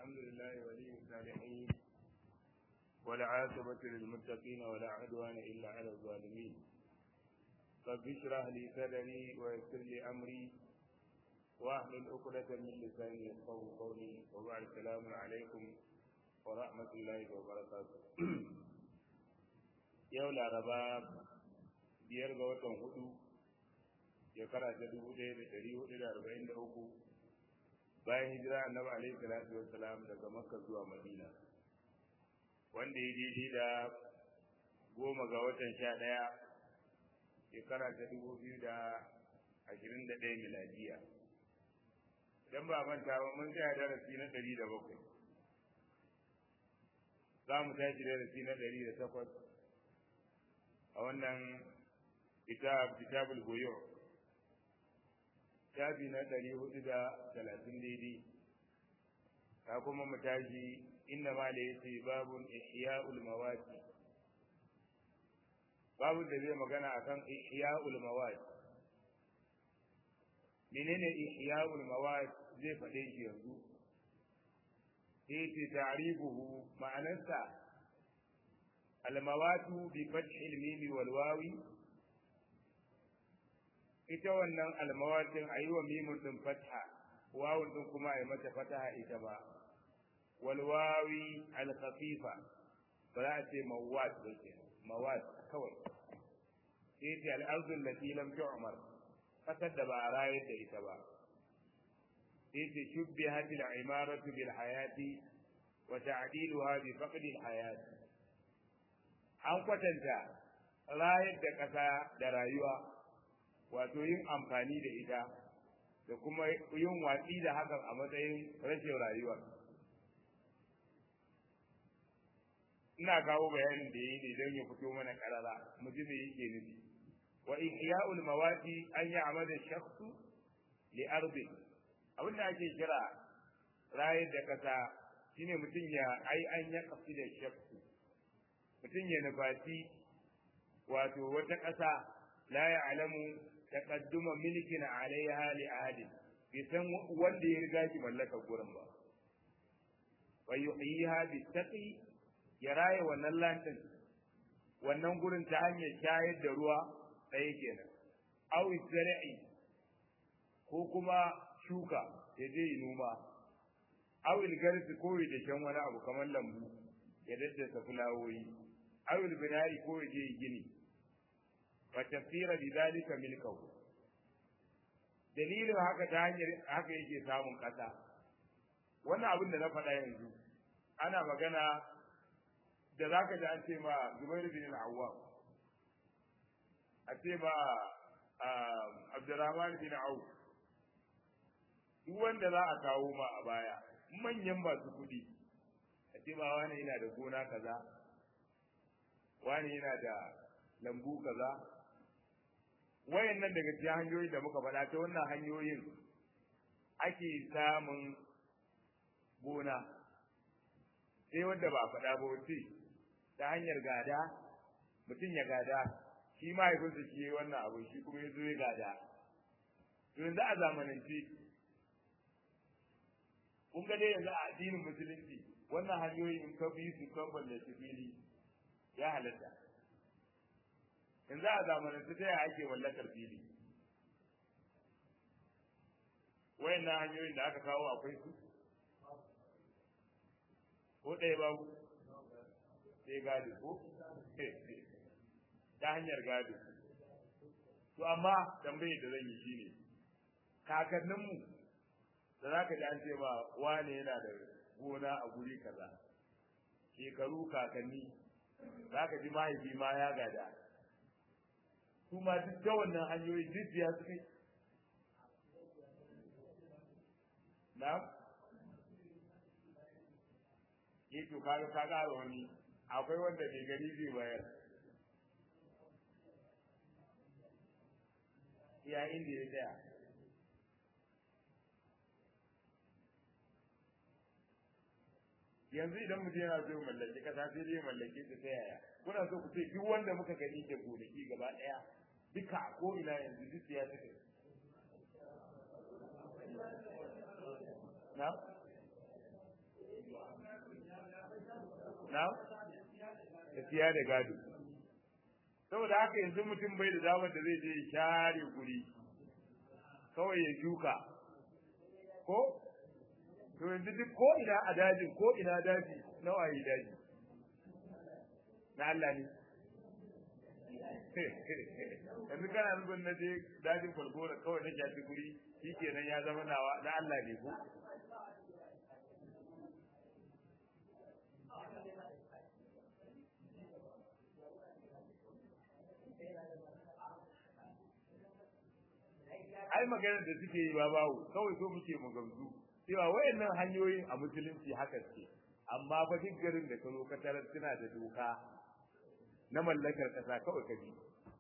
الحمد لله ولي الصالحين والعاقبة للمتقين ولا عدوان إلا على الظالمين رب اشرح لي صدري ويسر لي أمري واحلل عقدة من لساني يفقهوا قولي وبعد السلام عليكم ورحمة الله وبركاته yau laraba biyar ga watan hudu shekara ta dubu ɗaya da ɗari hudu da arba'in da uku bayan hijira annabi alaihi salatu wassalam daga makka zuwa madina wanda ya daidai da goma ga watan sha ɗaya shekara ta dubu biyu da ashirin da ɗaya miladiya idan ba manta ba mun tsaya darasi na ɗari da bakwai za mu tashi darasi na ɗari da takwas a wannan kitab kitabul buyu shafi na ɗari hudu da talatin daidai ta kuma mu tashi inna ma da yace babun ihya'ul mawati babu da zai magana akan ihya'ul mawati menene ihya'ul mawati zai faɗe shi yanzu yace ta'rifuhu ma'anarsa الموات بفتح الميم والواو ita wannan almawatin a yi wa mimun ɗin fatha wawun ɗin kuma a yi mata fataha ita ba walwawi alkhafifa ba za a ce mawat ba ke mawat kawai sai ce al'arzun lati lam tu'mar kasar da ba a rayar da ita ba sai ce shubbihat al-imaratu bil hayati wa ta'diluha bi faqdi al-hayati an kwatanta rayar da ƙasa da rayuwa wato yin amfani da ita da kuma yin watsi da hakan a matsayin rashin rayuwa ina kawo bayanin da yi ne don ya fito mana karara mu ji me yake nufi wa ihya'ul mawati an ya'mada shakhsu li ardi abin da ake kira rayar da ƙasa shine mutum ya ai an ya kafi da shakhsu mutum ya nufaci wato wata ƙasa la ya alamu taqadduma milkin alaiha li ahadin bai san wanda ya riga shi mallaka gurin ba wa yuhyiha bi taqi ya raye wannan lantin wannan gurin ta hanyar shayar da ruwa ɗaya kenan aw zara'i ko kuma shuka ya je yi noma aw ilgarsi ko ya dashen wani abu kamar lambu ya daddasa fulawoyi awil binari ko ya je gini wa tafsira bi zalika milkahu dalilin haka ta hanyar haka yake samun kasa wannan abin da na faɗa yanzu ana magana da zaka ji an ce ma Zubair bin al-Awwam a ce ma Abdurrahman bin Auf duk wanda za a kawo ma a baya manyan masu kuɗi a ce ma wani yana da gona kaza wani yana da lambu kaza wayannan daga cikin hanyoyi da muka faɗa ta wannan hanyoyin ake samun gona sai wanda ba faɗa ba wace ta hanyar gada mutum ya gada shi mahaifinsa shi yi wannan abu shi kuma ya zo ya gada yanzu a zamanance kun ga dai yanzu a addinin musulunci wannan hanyoyi in ka bi su kan ballaci fili ya halatta yanzu a zamanin ta yaya ake mallakar fili wayannan hanyoyin da aka kawo akwai su ko ɗaya babu sai gado ko ta hanyar gado to amma tambayar da zan yi shine kakanninmu da za ka ji an ce ba wane yana da gona a guri kaza shekaru kakanni za ka ji mahaifi ma ya gada su ma duk ta wannan hanyoyi duk ya su kai na ke to kaga ka ƙara wani akwai wanda bai gani zai bayar iya inda ya tsaya yanzu idan mutum yana so mallaki kasa sai zai mallake ta ta yaya kuna so ku ce duk wanda muka gani ke gonaki gaba daya duka ko ina yanzu duk ya take na na da siya da gado saboda haka yanzu mutum bai da damar da zai je ya share guri kawai ya shuka ko to yanzu duk ko ina a dajin ko ina daji nawa yi daji na Allah ne yanzu kana nufin na je dajin kwalgora kawai na shafi guri shi kenan ya zama nawa na Allah ne ko ai maganar da suke yi ba bawo kawai so muke mu gamsu cewa wayannan hanyoyin a musulunci haka ce amma fa duk garin da ka zo ka tarar suna da doka na mallakar kasa kawai ka bi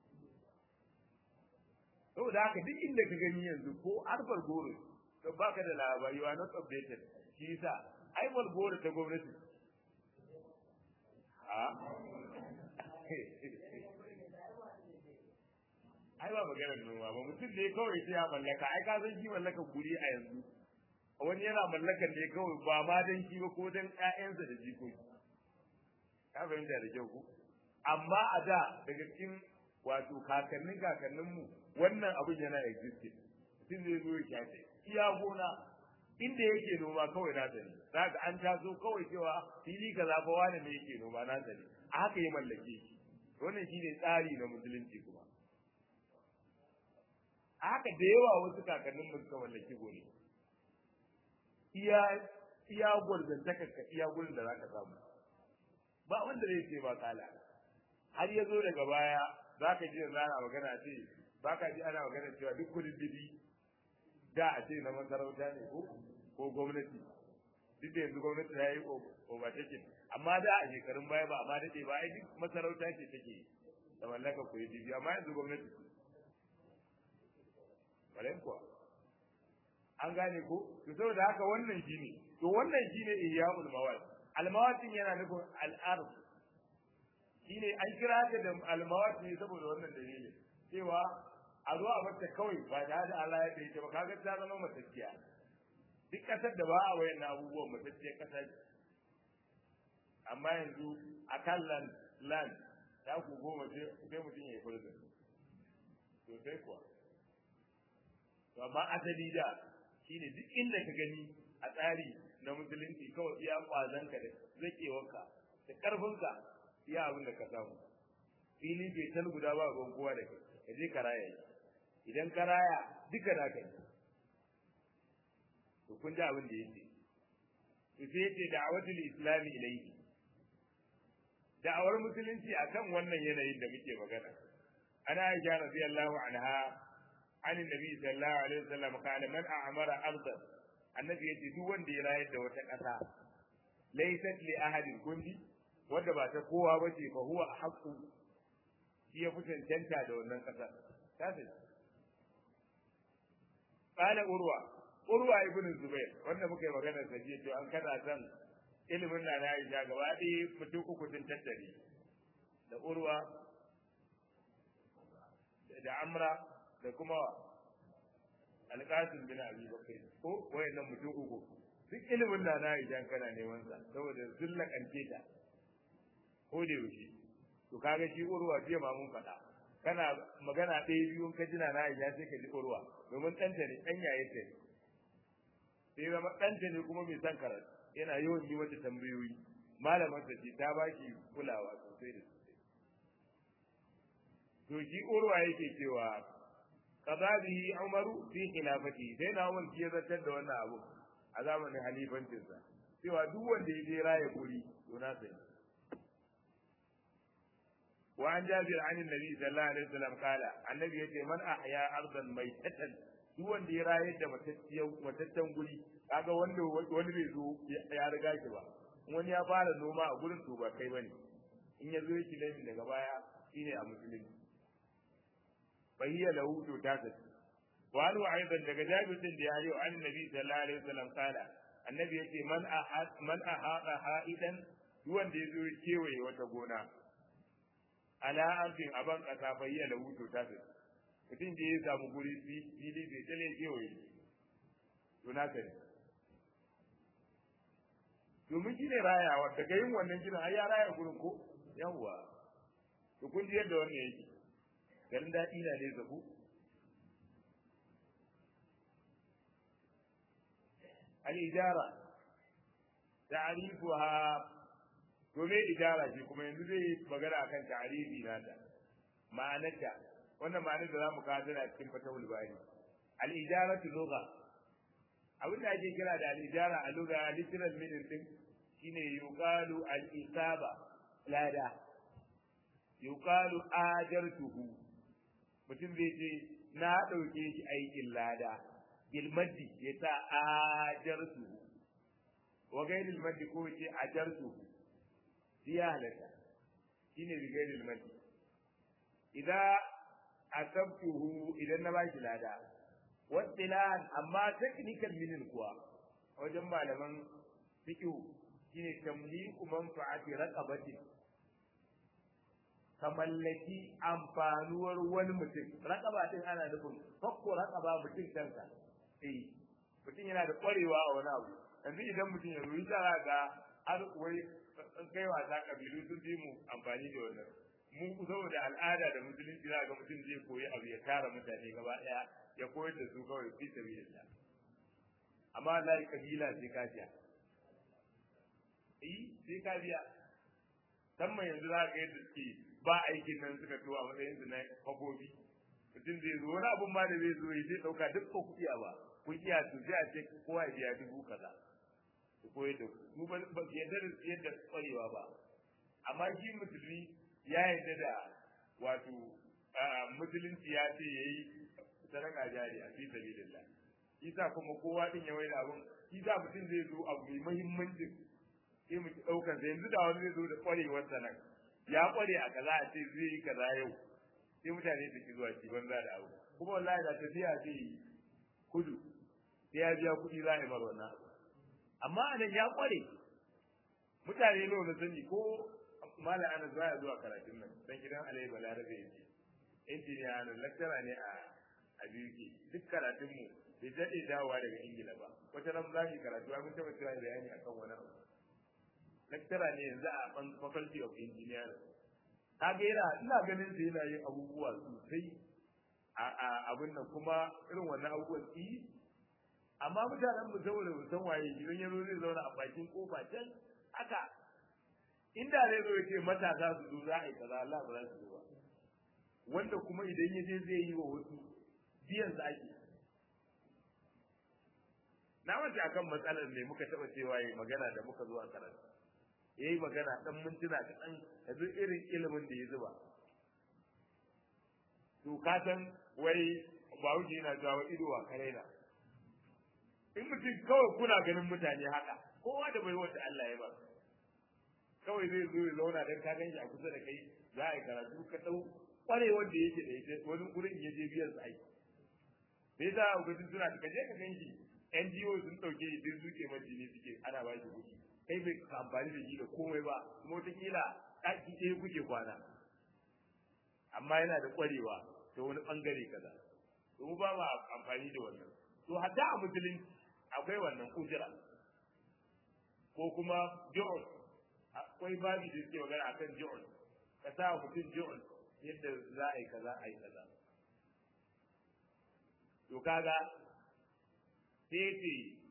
saboda haka duk inda ka gani yanzu ko arfar goro to baka da labari wa not updated shi yasa ai bal goro ta gwamnati a ai ba maganar noma ba mutum ne kawai sai ya mallaka ai ka san shi mallakar guri a yanzu wani yana mallakar ne kawai ba ma dan shi ba ko dan ƴaƴansa da jikoki ka fahimta da kyau ko amma a da daga cikin wato kakannin kakanninmu wannan abin yana existing mutum zai zo ya shafe iya gona inda yake noma kawai na sani zaka an taso kawai cewa fili kaza fa wani ne yake noma na sani a haka ya mallake shi wannan shine tsari na musulunci kuma a haka da yawa wasu kakannin mu suka mallaki gone iya iya gwarzantakar ka iya gurin da zaka samu ba wanda zai ce ba kala har ya zo daga baya zaka ji yanzu ana magana ce baka ji ana magana cewa duk kudin bibi da a ce na masarauta ne ko ko gwamnati duk da yanzu gwamnati ta yi overtaking amma da a shekarun baya ba amma daɗe ba ai duk masarauta ce take da mallaka kudin bibi amma yanzu gwamnati Walen kuwa. An gane ko? To saboda haka wannan shine. To wannan shine ihya'ul mawad. Al-mawadin yana nufin al-ard. Shine an kira ta da al-mawad ne saboda wannan dalilin. Cewa a zo a bata kawai ba da da Allah ya dace ba kaga ta zama matacciya. Duk kasar da ba a wayan abubuwan matacciyar kasa amma yanzu a kan land land ta ku goma sai mutum ya yi fulga. To sai kuwa. to amma asali da shine duk inda ka gani a tsari na musulunci kawai iya kwazanka da zakewarka da karfinka iya abin da ka samu fili bai tal guda ba ruwan kowa da kai ka je ka raya idan ka raya duka na kai to kun ji abin da yake to sai yace da'awatul islami ilayhi da'awar musulunci akan wannan yanayin da muke magana ana aisha radiyallahu anha عن النبي صلى الله عليه وسلم قال من أعمر أرضا النبي يجي duk wanda ya rayar da wata ƙasa laysat li ahadin kundi wanda ba ta kowa ba ce fa huwa haqqu shi ya fi cancanta da wannan ƙasa ta ce qala urwa urwa ibn zubair wanda muka yi magana sa jiya to an kada san ilimin na na Aisha gaba ɗaya mutum uku sun tattare da urwa da amra da kuma alƙasim bin abi bakr ko wayannan mutum uku duk ilimin da na idan kana neman sa saboda zulla kance ta ko da yaushe to kaga shi urwa jiya ma mun faɗa kana magana ɗaya biyu ka jina na iya sai ka ji urwa domin ɗanta ne ɗan yaye ta ne sai zama ɗanta ne kuma mai son karatu yana yawan yi mata tambayoyi malamar ta ce ta baki kulawa sosai da sosai to shi urwa yake cewa kaza bihi umaru fi khilafati sai na umar ya zartar da wannan abu a zamanin halifancinsa cewa duk wanda ya je raya guri to na sani wa an jabir an annabi sallallahu alaihi wasallam kala annabi yace man ahya ardan maitatan duk wanda ya rayar da matattan guri kaga wanda wani bai zo ya riga shi ba wani ya fara noma a gurin to ba kai bane in ya zo yake laifin daga baya shine a musulunci فهي له تاتت وقالوا ايضا daga Jabir din da ya yi an Nabi sallallahu alaihi wasallam kala annabi yace man ahad man ahada haidan duwan da yazo kewaye wata gona ala ardin aban kasa fayya lahu tatatat mutum da ya samu guri fili bai tale kewaye to na kai domin shi ne rayawa daga yin wannan gidan ai ya raya gurin ko yawwa to kun ji yadda wannan yake garin daɗi na ne zabu al-ijara ta'rifuha to me ijara ce kuma yanzu zai magana akan ta'rifi nata ma'anarta wannan ma'anar da zamu kawo tana cikin fatawul bani al-ijaratu lugha abin da ake kira da al-ijara a lugha literal meaning din shine yuqalu al-isaba lada yuqalu ajartuhu mutum zai ce na dauke shi aikin lada bil maddi ya sa ajartuhu wa gairil maddi ko ce ajartuhu biya halatta shine bi gairil maddi idan asabtuhu idan na bashi lada wasilan amma technical meaning kuwa wajen malaman fiqh shine tamliku manfa'ati raqabati ka mallaki amfanuwar wani mutum raqaba din ana nufin fakko raqaba mutum kansa eh mutum yana da kwarewa a wani abu yanzu idan mutum ya ruyi za ga har wai kai wasa kabilu sun fi mu amfani da wannan mu saboda al'ada da musulunci za ga mutum zai koyi abu ya tara mutane gaba daya ya koyar da su kawai fi sabilillah amma lai kabila sai ka biya eh sai ka biya musamman yanzu za ka yadda suke ba aikin nan suka to a matsayin su na kwabobi mutum zai zo wani abun ma da zai zo ya zai dauka duk ko kuɗiya ba kun iya to sai a ce kowa ya biya dubu kaza ku koyar da ku ba ba yadda da yadda kwarewa ba amma shi musulmi ya yarda da wato musulunci ya ce yayi sadaka jari a fi sabilillah isa kuma kowa din ya waida abun isa mutum zai zo abu mai muhimmanci sai mu daukar sai yanzu da wani zai zo da kwarewar sa nan ya kware a kaza a ce zai yi kaza yau sai mutane su ki zuwa ci banza da abu kuma wallahi da tafiya zai yi kudu sai ya biya kuɗi za a yi mara wannan abu amma anan ya kware mutane nawa na sani ko malam anas baya zuwa karatun nan dan gidan alai balarabe yake injiniya na lecturer ne a a biyu duk karatun mu bai daɗe dawowa daga ingila ba wata nan za mu karatu mun taɓa cewa bayani akan wani abu lecturer ne yanzu a faculty of engineering ka ga yana ina ganin sa yana yin abubuwa sosai a abin nan kuma irin wannan abubuwan yi amma mutanen mu saboda mu san waye idan ya zo zai zauna a bakin kofa can haka inda zai zo ya ce matasa su zo za a yi kaza Allah ba za su zo ba wanda kuma idan ya je zai yi wa wasu biyan su ake na mace akan matsalar ne muka taɓa cewa yi magana da muka zo a karatu ya yi magana ɗan mintuna kaɗan yanzu irin ilimin da ya zuba to ka san wai ba wuce yana cewa ido wa kare na in mutum kawai kuna ganin mutane haka kowa da bai wata Allah ya ba kawai zai zo ya zauna dan ka ganshi a kusa da kai za a yi karatu ka dau kwarewar da yake da ita wani gurin ya je biyan sa aiki me yasa a gudun suna ka je ka ganshi NGO sun dauke shi duk zuke majini suke ana ba shi kuɗi kai bai ka amfani da shi da komai ba kuma wataƙila ɗaki ɗaya kuke kwana amma yana da kwarewa ta wani ɓangare kaza to mu ba ma amfani da wannan to hatta a musulunci akwai wannan ujira ko kuma ji'un akwai babi da suke magana akan ji'un ka sa mutum ji'un yadda za a yi kaza a yi kaza to kaga sai ce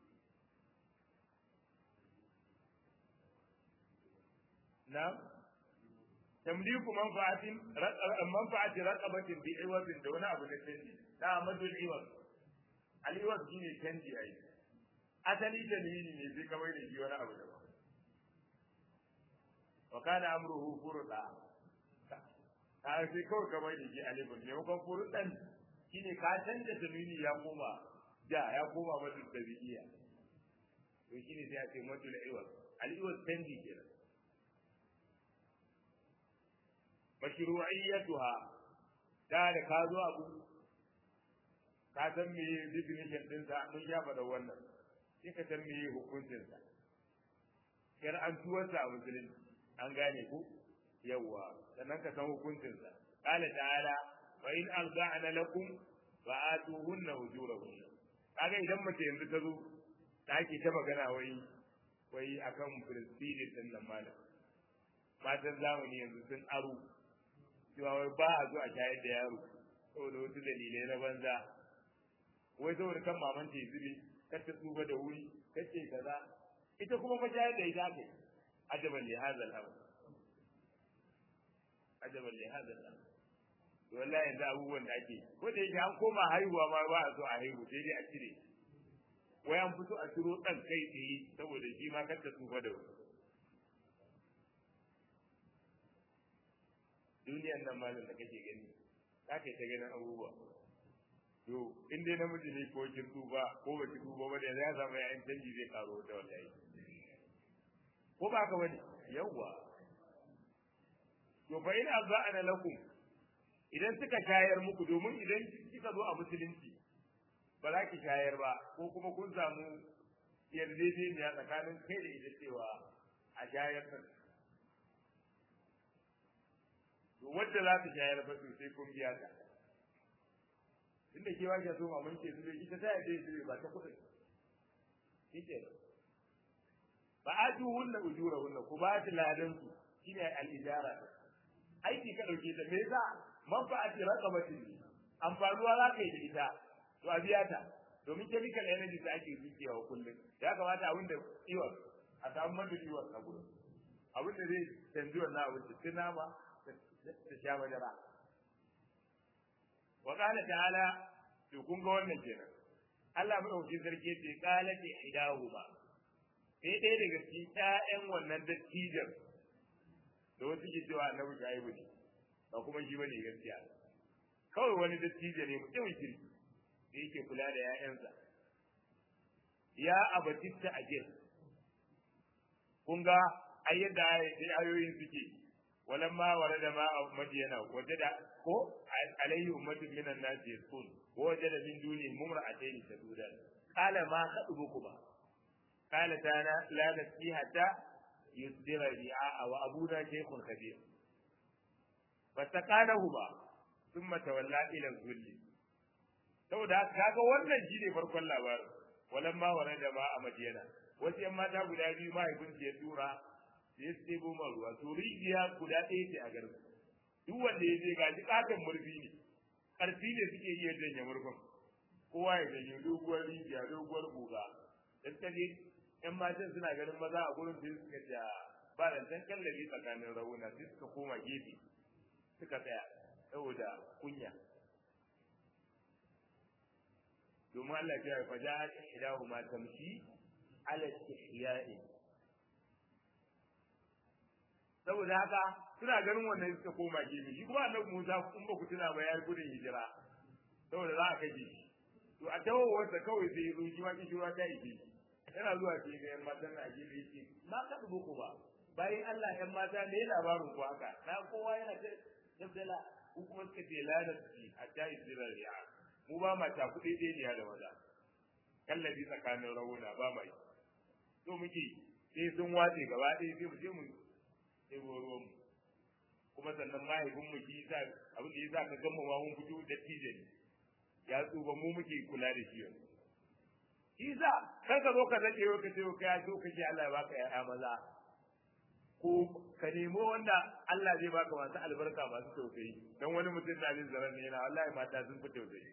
na tamliku manfa'atin manfa'ati raqabatin bi iwazin da wani abu da canji da amadul iwaz al iwaz shine canji ai asali dalili ne sai kamar da shi wani abu daban wa kana amruhu furda a sai kawai kamar da shi alifun ne kuma furdan shine ka canza dalili ya koma da ya koma madu tabi'iyya to shine sai a ce madu al-iwaz al-iwaz canji kenan mashru'iyyatuha da da ka zo abu ka san me definition din sa mun ya faɗa wannan sai ka san me hukuncin sa kar an tuwarsa a musulunci an gane ku yawa sannan ka san hukuncin sa qala ta'ala wa in arda'na lakum fa atuhunna ujurahunna kaga idan mace yanzu ta zo ta ake ta magana wai wai akan Filistin din nan malam matan zamani yanzu sun aro cewa wai ba a zo a shayar da yaro saboda wasu dalilai na banza wai saboda kan maman ta zube kar ta tsuba da wuri kace kaza ita kuma fa shayar da ita kai ajaban li hadha al-amr ajaban li hadha al-amr to wallahi yanzu abubuwan da ake ko da yake an koma haihuwa ma ba a so a haihu sai dai a cire wai an fito a turo dan kai tsaye saboda shi ma kar ta tsufa da wuri duniyan nan malam da kake gani za ka yi ta ganin abubuwa to in dai namiji ne ko kin tuba ko ba ki tuba ba da ya samu yayin canji zai karo da wallahi ko ba ka bane yawwa to fa in azza'ana lakum idan suka shayar muku domin idan kika zo a musulunci ba za ki shayar ba ko kuma kun samu yarjejeniya tsakanin kai da ita cewa a shayar ta to wadda za ta shayar fa to sai kun biya ta inda ke wajen so ma mun ce su ita ta yadda su ba ta kuɗin shike ba a ju hunna ujura hunna ku ba ta ladan su shine al-ijara aiki ka dauke ta me yasa manfa'ati raqabatin amfanuwa za ka yi da ita to a biya ta domin chemical energy da ake zuciyawa kullum ya kamata abin da iwon a samu madu iwon a gurin abin da zai canji wannan abin da tunama ta sha madara wa qala ta'ala to kun ga wannan kenan Allah madaukakin sarki ce qala ta idahuma sai ɗaya daga cikin ƴaƴan wannan dattijan da wasu ke cewa annabi shaibu ne ba kuma shi bane gaskiya kawai wani dattijo ne mutumin kirki da yake kula da ƴaƴansa ya abatitta ajir kun ga ayyada ayoyin suke ولما ورد ماء مدينة وجد هو عليه أمة من الناس يسكن ووجد من دونهم امرأتين تذودان قال ما خطبكما قال تانا لا نسقي حتى يصدر الرعاء وأبونا شيخ كبير فسقانهما ثم تولى إلى الذل saboda kaga wannan shine farkon labarin walamma warada ma a madiyana wasu yan mata guda biyu mahaifinsu ya tura sai su ɗebo man ruwa to rijiya guda ɗaya ce a garin duk wanda ya je ga ji katon murfi ne ƙarfi ne suke iya janye murfin kowa ya janye doguwar rijiya doguwar guga dan ta je ƴan matan suna ganin maza a gurin sai suka ce ba da tan kallabi tsakanin rawuna sai suka koma gefe suka tsaya saboda kunya domin Allah ya fa ja'at ihdahuma tamshi ala istihya'i saboda haka suna ganin wannan suka koma gefe shi kuma annabi Musa kun ba ku tuna ba yayi gudun hijira saboda za a kaje shi to a tawo wanda kawai sai zo shi ma kishi ruwa ta yi shi yana zuwa sai ga yan matan a gefe yake ma ka dubo ku ba bayan Allah yan mata ne labarin ku haka na kowa yana ta dabdala ku kuma suka ce la da shi hatta yusira ri'a mu ba ma ta kuɗi ɗaya ne da maza kallabi tsakanin rawuna ba mai to muke sai sun watse gaba ɗaya sai mu je mu ɗebo ruwan mu kuma sannan mahaifin mu shi yasa abin da yasa ka gama ma mun fito da tije ne ya tsufa mu muke kula da shi yanzu shi yasa kan ka zo ka zake yau ka ce ka so ka ce Allah ya baka ƴaƴa maza ko ka nemo wanda Allah zai baka masu albarka masu tausayi dan wani mutum na jin zaran ne yana wallahi mata sun fi tausayi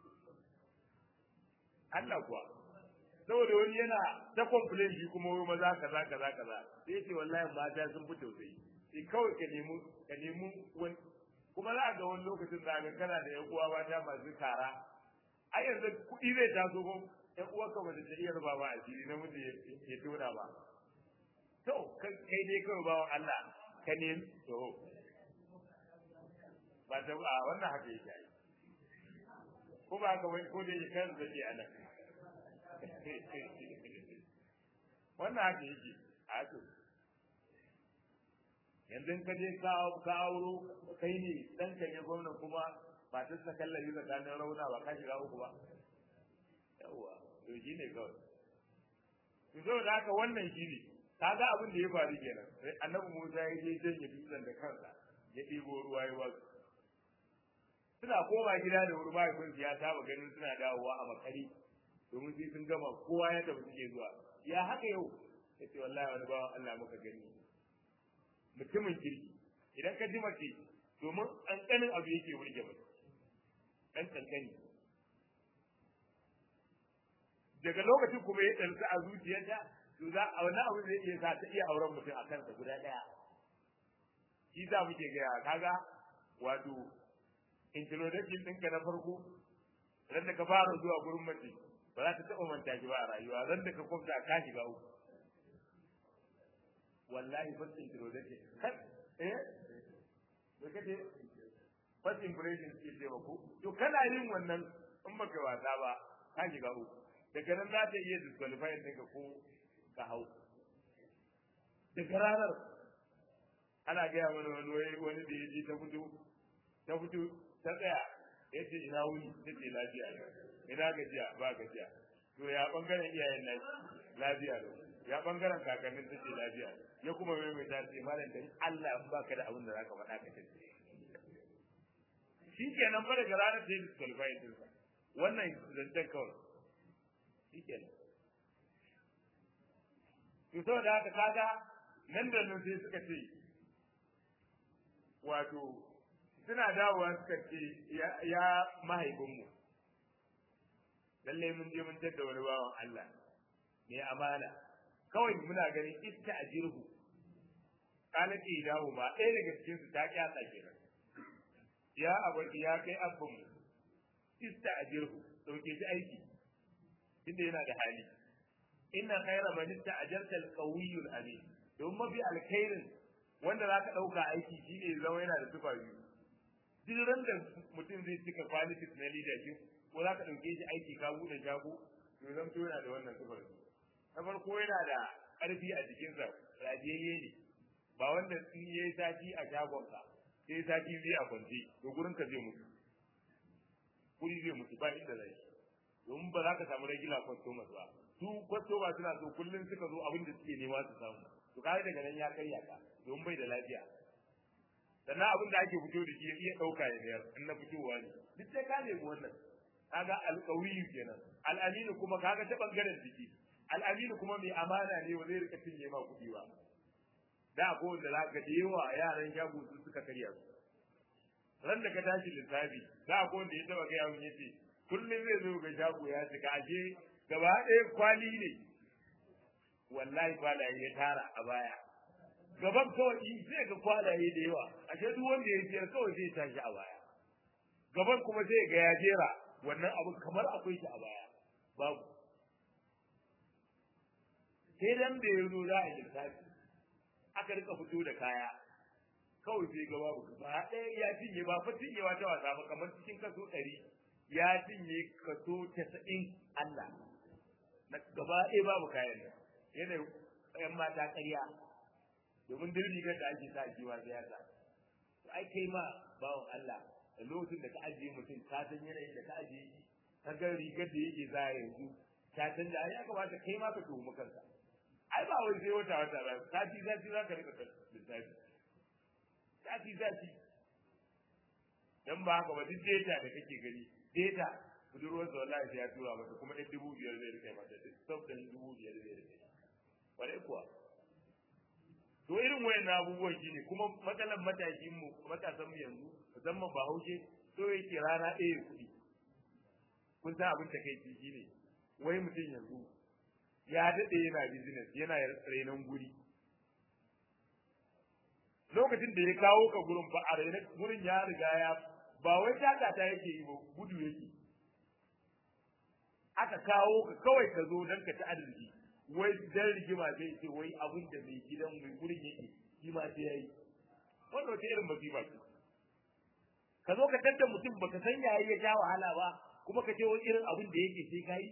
Allah kuwa saboda wani yana ta complain shi kuma wai maza kaza kaza kaza sai ce wallahi mata sun fi tausayi sai kawai ka nemi ka nemi wani kuma za a ga wani lokacin da ga kana da yan uwa mata masu kara ai yanzu kuɗi zai taso ko yan uwa ka ba ta iya ruba ba a fili namiji ya tona ba to kai dai kawai bawan Allah ka nemi to ba ta a wannan haka yake ai ko ba ka wai ko da yake kan zake anan wannan haka yake a to yanzu ka je ka auro kai ne dan kan ya gwamna kuma ba ta sa kallabi tsakanin rauna ba ka shiga uku ba yawa to shi ne kawai to saboda haka wannan shi ne kaga abin da ya faru kenan sai annabi Musa ya je janye dutsen da kansa ya ɗebo ruwa ya wasu suna koma gida da wuri mahaifinsu ya saba ganin suna dawowa a makari domin sai sun gama kowa ya tafi suke zuwa ya haka yau yace wallahi wani bawan Allah muka gani mutumin kirki idan ka ji mace domin ƙanƙanin abu yake burge mace ɗan ƙanƙani daga lokacin kuma ya ɗarsa a zuciyarta to za a wani abu zai iya sa ta iya auren mutum a kansa guda ɗaya shi za muke gaya kaga wato introduction ɗinka na farko ran da ka fara zuwa gurin mace ba za ta taɓa manta shi ba a rayuwa ran da ka kwamta ka shiga uku wallahi first introduction kan eh me kace first impression ke ce ku to kana yin wannan in baka wasa ba ka shiga uku daga nan za ta iya disqualify ɗinka ko ka hau daga ranar ana gaya mana wani wani da ya je ta fito ta fito ta tsaya ya ce ina wuni ta ce lafiya ne ina gajiya ba gajiya to ya bangaren iyayen nan lafiya ne ya bangaren kakannin ta ce lafiya ya kuma mai mai tace malam dan Allah in baka da abin da zaka faɗa ka ce shi kenan fa daga ranar da ya disqualify din sa wannan zancen kawai shi kenan to saboda haka kaga nan da nan sai suka ce wato suna dawowa suka ce ya mahaifinmu lalle mun je mun tadda wani bawan Allah mai amana kawai muna ganin iska a jirhu kana ce dawo ma ɗaya daga cikin su ta kyasa kenan ya abu ya kai abban mu iska a jirhu dauke shi aiki inda yana da hali inna khayra man ista'jarta al-qawiyyu al-amin don mafi alkhairin wanda za ka ɗauka aiki shine zama yana da tufa biyu duk ran da mutum zai cika qualities na leadership ko za ka ɗauke shi aiki ka buɗe shago to zan to yana da wannan tufar na farko yana da ƙarfi a jikinsa rajiyayye ne ba wanda in ya yi sati a shagonka sai ya sati zai a kwance to gurin ka zai mutu kuri zai mutu ba inda zai domin ba za ka samu regular customers ba su customers suna so kullum suka zo abin da suke nema su samu to kai daga nan ya karya ka domin bai da lafiya sannan abin da ake fito da shi ya iya ɗauka ya biyar in na fitowa ne duk sai ka nemi wannan kaga alƙawiyu kenan al'aminu kuma kaga ta bangaren jiki al'aminu kuma mai amana ne wa zai rika cinye ma kuɗi ba da ko da za ka da yawa yaran shago su suka karya su ran da ka tashi lissafi da ko da ya taba gaya mun yace kullum zai zo ga shago ya shiga ashe gaba ɗaya kwali ne wallahi kwalaye ya tara a baya gaban kawai in sai ga kwalaye da yawa ashe duk wanda ya siyar kawai zai tashi a baya gaban kuma sai ga ya jera wannan abu kamar akwai shi a baya babu sai dan da ya zo za a lissafi aka rika fito da kaya kawai sai ga babu ba ɗaya ya cinye ba fa cinyewa ta wasa ba kamar cikin kaso ɗari ya cinye kaso casa'in Allah na gaba ɗaya babu kayan nan yana ƴan mata ƙarya domin duk rigar da ake sa kiwa sai ya sa ai kai ma bawan Allah da lokacin da ka ajiye mutum ka san yanayin da ka ajiye shi ka ga rigar da yake za yanzu ka san da ai aka bata kai ma ka tuhumi kanka ai ba wai sai wata wata ba sati sati za ka rika lissafi sati sati dan ba haka ba duk data da kake gani data budurwar da wallahi sai ya tura mata kuma ɗan dubu biyar zai rike mata duk sauƙin dubu biyar zai rike kwarai kuwa to irin wayan abubuwan shi ne kuma matsalar matashin mu matasan mu yanzu musamman bahaushe so yake rana ɗaya kuɗi kun san abin takaici shi ne wai mutum yanzu ya daɗe yana business yana rainon guri lokacin da ya kawo ka gurin ba a rainon gurin ya riga ya ba wai takata yake yi ba gudu yake aka kawo ka kawai ka zo don ka ci arziki wai dan rigima zai ce wai abin da mai gidan mai gurin yake shi ma sai yayi wannan wata irin masifa ce ka zo ka tadda mutum baka san yayi ya ja wahala ba kuma ka ce wani irin abin da yake sai kai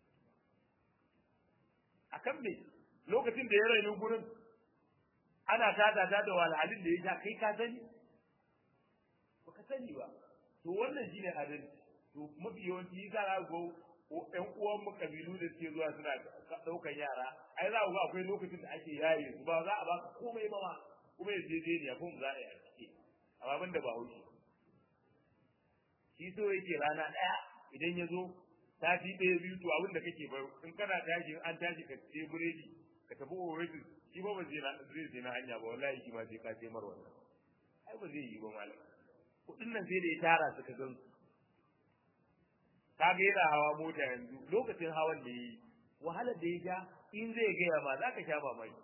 akan me lokacin da ya rainu gurin ana tada ta da walhalin da ya sha kai ka sani baka sani ba to wannan shine adalci to mafi yawanci yasa za go ƴan uwan mu kabilu da suke zuwa suna ɗaukan yara ai za ku ga akwai lokacin da ake yaye su ba za a baka komai ba ma kuma ya je ne ko za a yi a cike amma ban da ba haushi shi so yake rana ɗaya idan ya zo sati ɗaya biyu to abin da kake bai in kana tashi an tashi ka ce buredi ka tafi oasis shi ba ba zai na zai zai na hanya ba wallahi shi ma sai ka ce mar wannan ai ba zai yi ba malam kuɗin nan sai da ya tara suka gan su ka ga yana hawa mota yanzu lokacin hawan da ya yi wahalar da ya sha in zai gaya ma za ka sha mamaki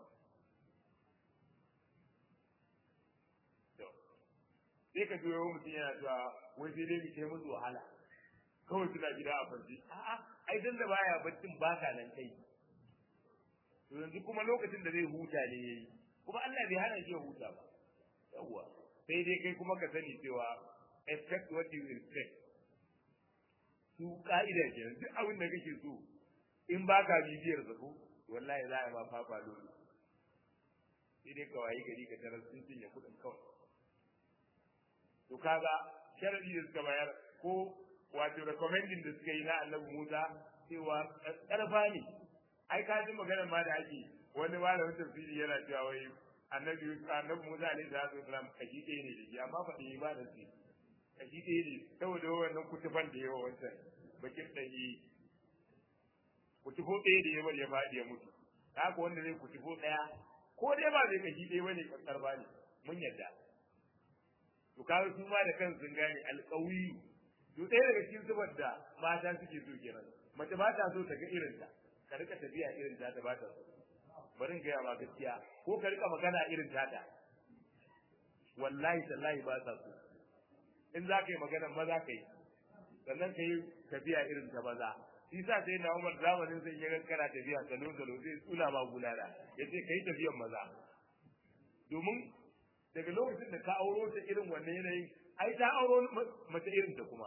sai ka juyo mutum yana cewa wai sai dai mu kai musu wahala kawai suna gida a kwanci a'a ai dan da baya baccin baka nan kai to yanzu kuma lokacin da zai huta ne yayi kuma Allah bai hana shi ya huta ba yawwa sai dai kai kuma ka sani cewa expect what you expect su ka'ida ke duk abin da kake so in baka bibiyar sa ko wallahi za a ma fafa dole sai dai kawai gari ka tarar sun cinye kuɗin kawai to kaga sharadi da suka bayar ko wato recommending da suka yi na annabi Musa cewa karfa ne ai ka ji maganar ma da ake wani malamin tafsiri yana cewa wai annabi annabi Musa alaihi salatu wasalam kashi ɗaya ne da shi amma fa da ba da shi kashi ɗaya ne saboda wannan kutufan da yawa wancan bakin ɗanyi kutufo ɗaya da yawa ya faɗi ya mutu haka wanda zai kutufo ɗaya ko dai ba zai kashi ɗaya bane kankar ba ne mun yadda to kawo su ma da kansu sun gane alƙawiyu to ɗaya daga cikin zubar da mata suke so kenan mace ba ta so ta ga irin ta ka rika tafiya irin ta ta ba ta so bari in gaya ma gaskiya ko ka rika magana irin ta ta wallahi tallahi ba ta so in za ka yi magana maza ka yi sannan ka yi tafiya irin ta maza shi sa sai na umar zamanin sai ya kana tafiya salo salo zai tsula ma gulala ya ce ka yi tafiyan maza domin daga lokacin da ka auro ta irin wannan yanayin ai ta auro mace irin ta kuma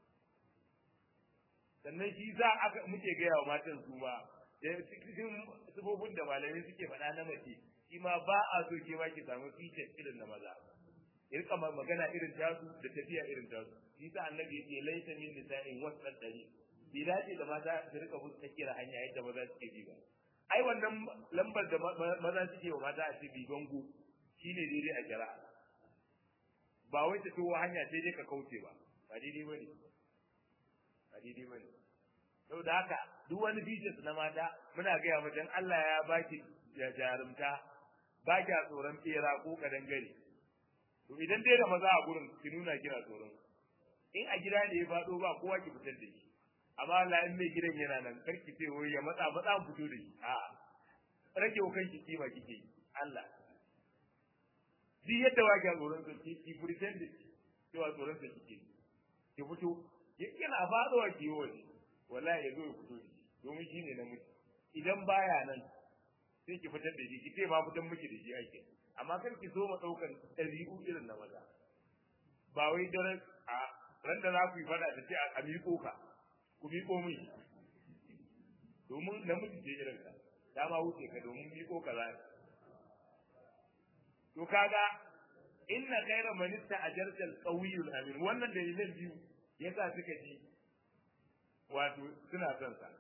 sannan shi za aka muke gaya wa matan su ma da cikin sifofin da malamai suke faɗa na mace shi ma ba a so ke ma ki samu features irin na maza irka magana irin tasu da tafiya irin tasu shi sa annabi yake laita min nisa'in wasal dari bi dace da mata su rika musu tsakiyar hanya yadda maza suke bi ba ai wannan lambar da maza suke wa mata a cikin bango shine daidai a jira ba wai ta towa hanya sai dai ka kauce ba ba daidai bane ba daidai bane saboda haka duk wani features na mata muna gaya mu dan Allah ya baki ya jarumta ba kya tsoron tsera ko kadangare to idan dai da maza a gurin ki nuna kina tsoron in a gida ne ya faɗo ba kowa ki fitar da shi amma Allah in mai gidan yana nan karki ce wai ya matsa matsa fito da shi a rage wa kanki kima kike yi Allah duk yadda ba ki tsoron sa ki ki pretend cewa tsoron sa kike ki fito yana faɗowa ki yi waje wallahi ya zo ya fito da shi domin shi ne namiji idan baya nan sai ki fitar da shi ki ce ma fitan miki da shi ake amma kar ki zo ma ɗaukan ɗabi'u irin na maza ba wai daren a ran da za ku yi fada da ce a miƙo ka ku miƙo min domin namiji ce irin ka dama wuce ka domin miƙo ka za to kaga inna khayra man ista'jarta al-qawiyyu amin wannan dalilan biyu yasa suka ji wato suna son sa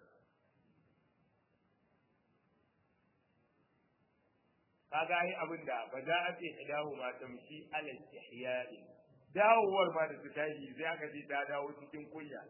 kaga ai abin da ba za a ce idahu ma tamshi ala istihya'i dawowar ma da su tashi sai aka ce ta dawo cikin kunya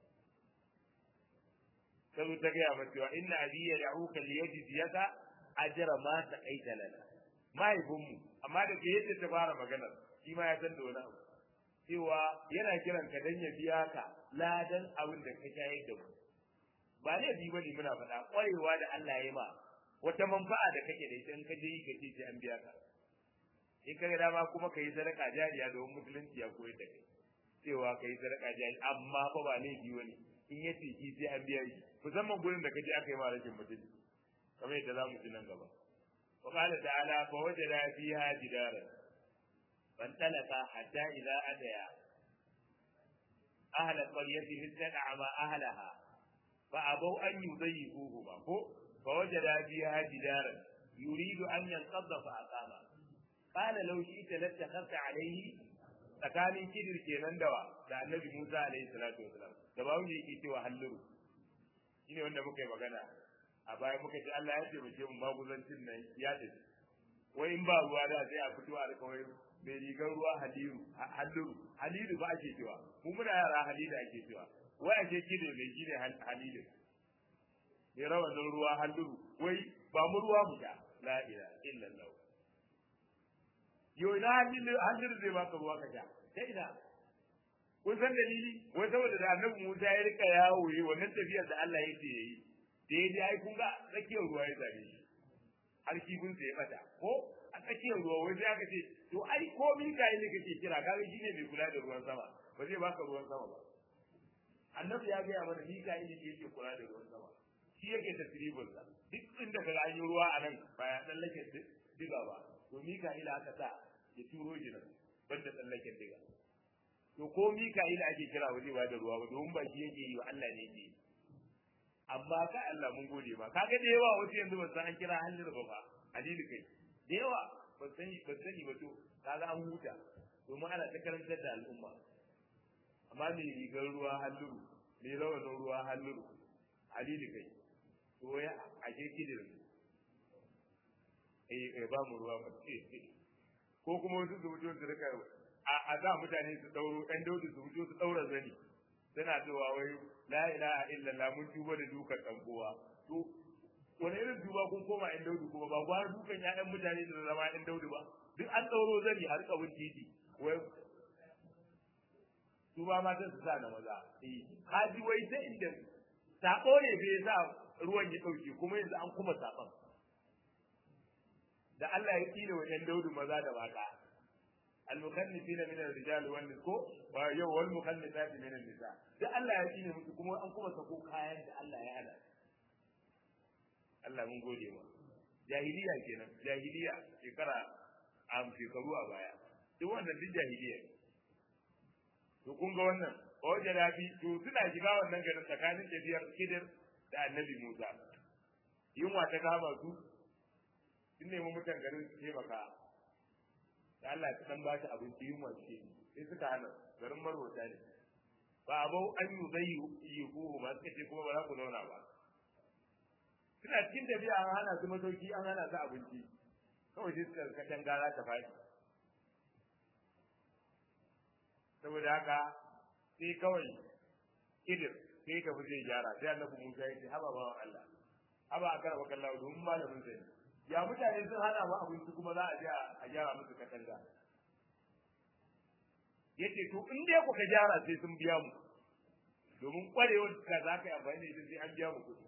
sai ta gaya mata cewa inna abiya ya'uka liyajziyaka ajra ma saqaita lana mahaifinmu amma da ke yadda ta fara maganar shi ma ya san da wani abu cewa yana kiran ka dan ya biya ka ladan abin da ka shayar da mu ba ne bi bane muna faɗa ƙwarewa da Allah ya yi ma wata manfa'a da kake da ita in ka je yi ka ce sai an biya ka in ka ga dama kuma ka yi sadaka jariya domin musulunci ya koyar da kai cewa ka yi sadaka jariya amma fa ba laifi wani in ya ce shi sai an biya shi musamman gurin da ka je aka yi ma rashin mutunci kamar yadda za mu ji nan gaba وقال تعالى فوجد فيها جدارا فانطلقا حتى إذا أتيا أهل القرية استدعما أهلها فأبوا أن يضيفوهما فوجد فيها جدارا يريد أن ينقض فأقاما قال لو شئت لاتخذت عليه tsakanin kidir kenan dawa da annabi Musa alaihi salatu wasalam da ba wanda yake cewa halluru shine wanda muka yi magana a baya muka ce Allah ya taimake mu maguzancin nan ya tafi wai in ba ruwa da sai a fito a rika wai mai rigar ruwa haliru halluru halilu ba ake cewa mu muna yara halilu ake cewa wai ake kidir mai shine halilu mai rawanin ruwa halluru wai ba mu ruwa mu sha la ilaha illallah yau ina halluru zai baka ruwa ka sha ta ina kun san dalili wai saboda da annabi Musa ya rika yawo yi wannan tafiyar da Allah ya ce yayi da ya je ai kun ga tsakiyar ruwa ya zabe shi har kifin sa ya bata ko a tsakiyar ruwa wai sai aka ce to ai ko min kai ne kake kira kaga shine mai kula da ruwan sama ba zai baka ruwan sama ba annabi ya ga mana ni kai ne yake kula da ruwan sama shi yake tasribul sa duk inda kaga an yi ruwa a nan ba ya tsallake diga ba to Mika'ila aka sa ya turo shi nan banda tsallaken diga to ko Mika'ila ake kira waje ba da ruwa ba domin ba shi yake yi wa Allah ne yake yi amma ka Allah mun gode ba kaga da yawa wasu yanzu ba san an kira halin ba fa hadisi kai da yawa ba sani ba sani ba to kaga an huta domin ana ta karantar da al'umma amma me rigar ruwa halluru me rawanin ruwa halluru hadisi kai to ya ake kidirin eh ba mu ruwa ba ko kuma wasu su fito su rika a da mutane su dauro ɗan daudu su fito su daura zani suna cewa wai la ilaha illallah mun tuba da dukan dan kowa to wani irin tuba kun koma ɗan daudu kuma ba gwara dukan ƴaƴan mutane da zama ɗan daudu ba duk an dauro zani har kabin titi wai tuba matan su sa na maza eh haji wai ta inda sako ne bai sa ruwan ya dauke kuma yanzu an kuma saban da Allah ya tsine wa ɗan daudu maza da mata المخنثين من الرجال والنساء ويو والمخنثات من النساء da Allah ya tsine musu kuma an kuma sako kayan da Allah ya hada Allah mun gode ma jahiliya kenan jahiliya shekara am shekaru a baya duk wannan duk jahiliya to kun ga wannan wajen rafi to suna shiga wannan garin tsakanin tafiyar kidir da annabi Musa yunwa ta kama su sun nemi mutan garin su taimaka da Allah ta dan ba shi abinci yunwa ce sai suka hana garin marwata ne ba abau an yi zai yi ko ba suka ce kuma ba za ku zauna ba suna cikin tafiya an hana su masauki an hana su abinci kawai sai suka katan gara ta faɗi saboda haka sai kawai kidir sai ka fi zai gyara sai annabi Musa ya ce haba bawan Allah haba a karɓa kallawa domin malamin sani ya mutane sun hana mu abinci kuma za a je a gyara musu katanga yace to in dai kuka gyara sai sun biya mu domin kwarewar ka za ka yi amfani da ita sai an biya mu kuɗi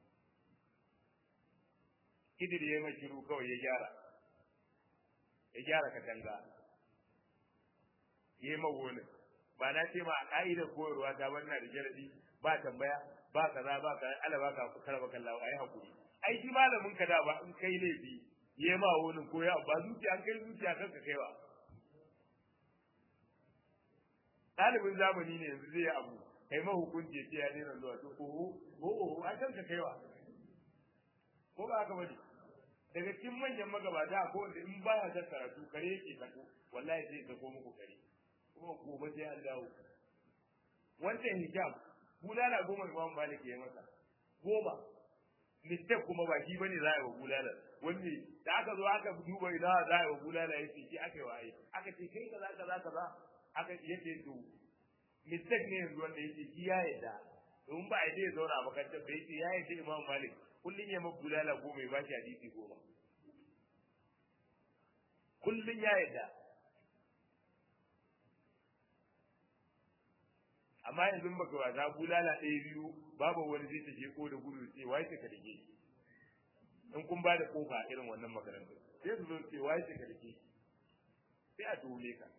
kidir ya yi mai shiru kawai ya gyara ya gyara katanga ya yi magonin ba na ce ma a ƙa'idar koyarwa ta wannan da jaradi ba tambaya ba kaza ba kaza ala ba ka karba kallawa ai hakuri ai shi malamin ka da ba in kai laifi yayi ma wani ko ya ba zuciya an kai zuciya kanka kaiwa ɗalibin zamani ne yanzu zai yi abu kai ma hukunci ce ya daina zuwa to ko ko ko ai kanka kaiwa ko ba haka bane daga cikin manyan magabata ko wanda in baya ta karatu kare yake sako wallahi sai sako muku kare kuma gobe sai an dawo wancan hijab bulala goma imam malik ya masa goma mistake kuma ba shi bane za a yi wa bulalar wanne da aka zo aka duba ina za a yi wa bulala ya ce shi aka yi wa ai aka ce kai kaza kaza kaza aka yace to mistake ne yanzu wanda yake shi ya yarda domin ba a yi ya zauna a makarantar da yake ya yarda imam malik kullum ya mabu bulala goma ya ba shi hadisi goma kullum ya yarda amma yanzu baka wasa bulala ɗaya biyu babu wani zai ta ko da gudu ce wai ka dake in kun ba da kofa irin wannan makarantar sai su zo ce wai ka dake sai a tuhume ka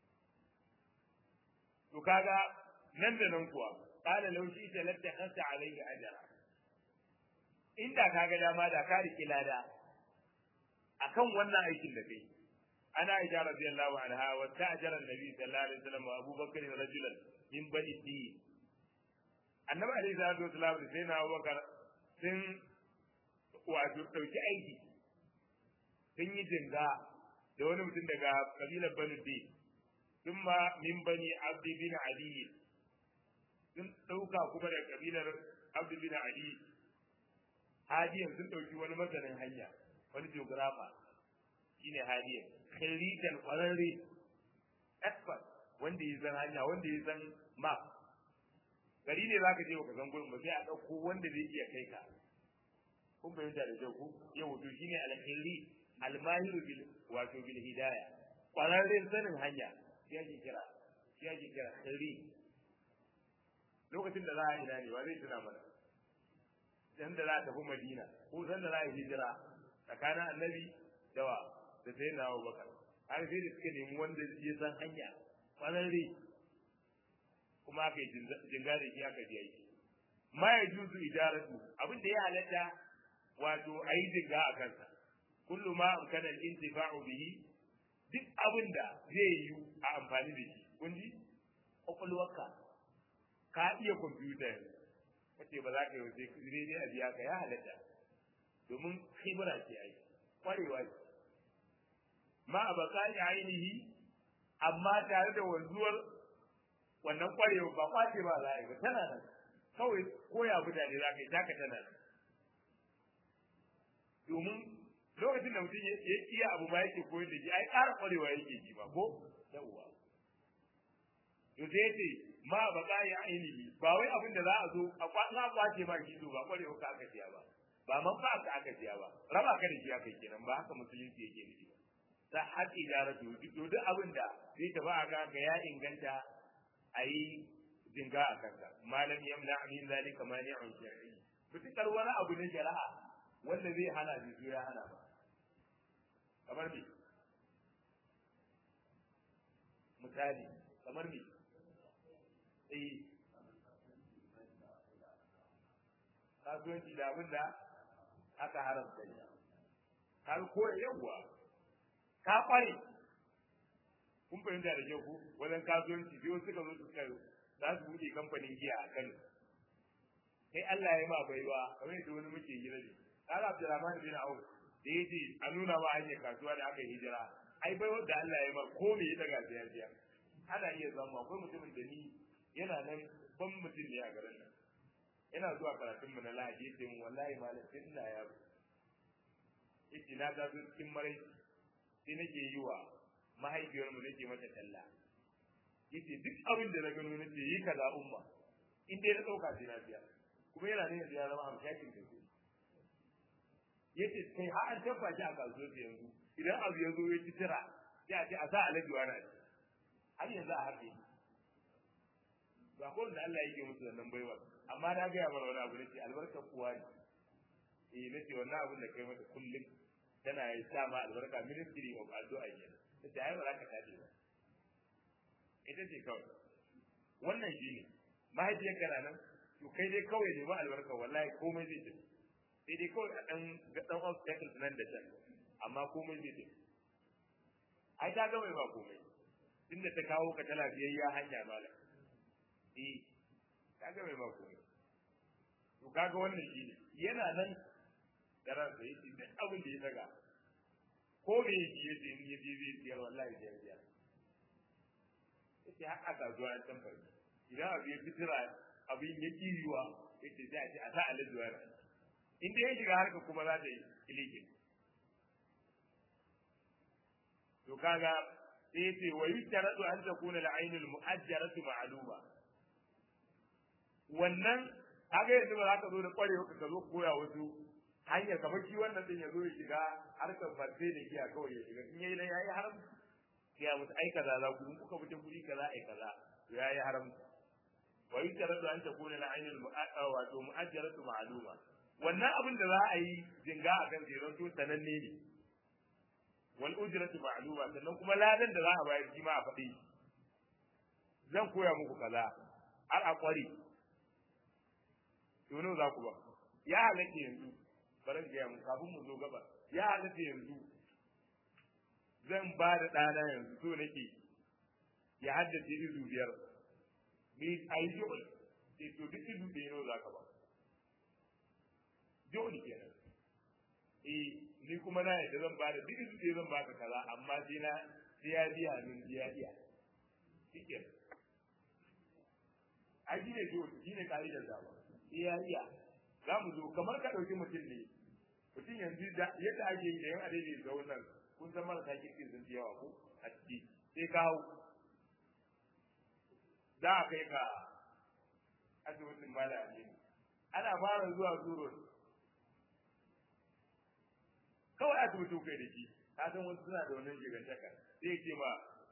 to kaga nan da nan kuwa qala law shi ta latta khasa alayhi ajra inda kaga dama da ka riki lada akan wannan aikin da kai ana aisha radiyallahu anha wa ta'jara an-nabi sallallahu alaihi wasallam wa abubakar rajulan min bani din annabi alaihi salatu wasallam da sayyidina abubakar sun wato dauki aiki sun yi jinga da wani mutum daga kabilar bani din sun ma min bani abdi bin ali sun dauka kuma da kabilar abdi bin ali hadiyan sun dauki wani masanin hanya wani geographer shine hadiyan khirijan kwararre expert wanda ya san hanya wanda ya san map gari ne zaka je ka san gurin ba sai a dauko wanda zai iya kai ka kun fahimta da kyau ku yau to shine alkhairi almahiru bil wato bil hidaya kwararren sanin hanya shi ake kira shi ake kira khairi lokacin da za a ina ne wa zai tuna mana dan da za a tafi madina ko san da za a hijira tsakanin annabi da wa da sai na abubakar har sai da suka nemi wanda ya san hanya kwararre kuma aka yi jinga da shi aka biya shi ma ya juzu ijaratu abin da ya halatta wato a yi jinga a kansa kullu ma amkana al-intifa'u bihi duk abin da zai yi a amfani da shi kun ji kwakwalwarka ka iya kwamfuta yanzu kace ba za ka yi wace daidai a biya ka ya halatta domin khibra ce ai kwarewa ce ma a baka ainihi amma tare da wanzuwar wannan kwarewa ba kwace ba za a yi ba tana nan kawai koya mutane za ka yi taka tana nan domin lokacin da mutum ya iya abu ba yake koyar da shi ai ƙara kwarewa yake ji ba ko yawwa to sai yace ma ba ka yi ainihi ba wai abin da za a zo a kwatsa kwace ma shi ba kwarewa ka aka siya ba ba man fa aka aka siya ba raba ka da shi aka kenan ba haka musulunci yake nufi ta haƙi idaratu duk abin da zai tafi a ga ya inganta a yi jinga a kanka malam yamna min zalika mani'un shar'i fitikar wani abu na shari'a wanda zai hana shi ya hana ba kamar me misali kamar me eh kasuwanci da abin da aka haramta ne har ko yawwa ka kware kun fahimta da kyau ku wajen kasuwanci sai suka zo suka za su buɗe kamfanin giya a Kano kai Allah ya ma baiwa kamar yadda wani muke hira ne kaga Abdulrahman bin Auf da yace a nuna ma hanyar kasuwa da aka hijira ai baiwa da Allah ya ma ko me ya daga sai biya ana iya zama akwai mutumin da ni yana nan ban mutum ne a garin nan ina zuwa karatun mu na Lahadi yace mun wallahi malam sai ina yaro yace na ga cikin marai sai nake yi wa mahaifiyar mu nake mata talla yace duk abin da na gano nace yi kaza umma in dai na dauka sai na biya kuma yana ne yanzu ya zama hamshakin da su yace kai har an tabba shi a kasuwar yanzu idan abu ya zo ya ci tira sai a ce a sa alaji wani a har yanzu a haɗe ba ko da Allah yake musu wannan baiwa amma na ga mana wani abu nace albarkar kuwa ne eh nace wannan abin da kai mata kullum tana yi sa ma albarka ministry of addu'a kenan tace ai ba za ka tafi ba ita ce kawai wannan shine mahaifiyar kana nan to kai dai kawai ne ba albarka wallahi komai zai tafi sai dai kawai a dan ga dan obstacle nan da can amma komai zai tafi ai ta ga mai ba komai tunda ta kawo ka ta lafiyayya hanya malam eh ta ga mai ba komai to kaga wannan shine yana nan da ransa yace duk abin da ya daga ko me yake yace in yaje zai tsiyar wallahi da ya yace har aka zuwa an tambaye idan abu ya fitira abin ya kiriwa yace sai a ce a sa alajuwa in dai ya shiga harka kuma za ta yi ilikin to kaga sai yace wa yutaradu an takuna al-ainul mu'ajjaratu ma'luma wannan kaga yanzu ba za ka zo da kwarewa ka zo koya wasu hanyar kamar shi wannan din ya zo ya shiga harkar farfe da giya kawai ya shiga in yayi yayi haram ya mutu ai kaza za ku in kuka fita guri kaza ai kaza to yayi haram wa yutaradu an takuna al-ainul mu'ajjara wato mu'ajjaratu ma'luma wannan abin da za a yi jinga a kan ziron to sananne ne wal ujratu ma'luma sannan kuma ladan da za a bayar shi ma a faɗi zan koya muku kaza har a kware to nawa za ku ba ya halatta yanzu bari ga mu kafin mu zo gaba ya halatta yanzu zan ba da ɗana yanzu so nake ya haddace izu biyar ni a yi jo'ul sai to duk izu ɗaya nawa za ka ba jo'ul kenan eh ni kuma na yadda zan ba da duk izu ɗaya zan baka kaza amma sai na sai ya biya min biya iya shikin ai shi ne jo'ul shi ne ka'idar zaba sai ya iya za mu zo kamar ka ɗauki mutum ne mutum yanzu yadda ake yi da yan adadi da wannan kun san marasa kirki sun fi yawa ko a ciki sai ka hau za a kai ka asibitin mala ne ana fara zuwa zuro kawai aka mutu kai da shi ka san wasu suna da wannan gigantaka sai ya ce ma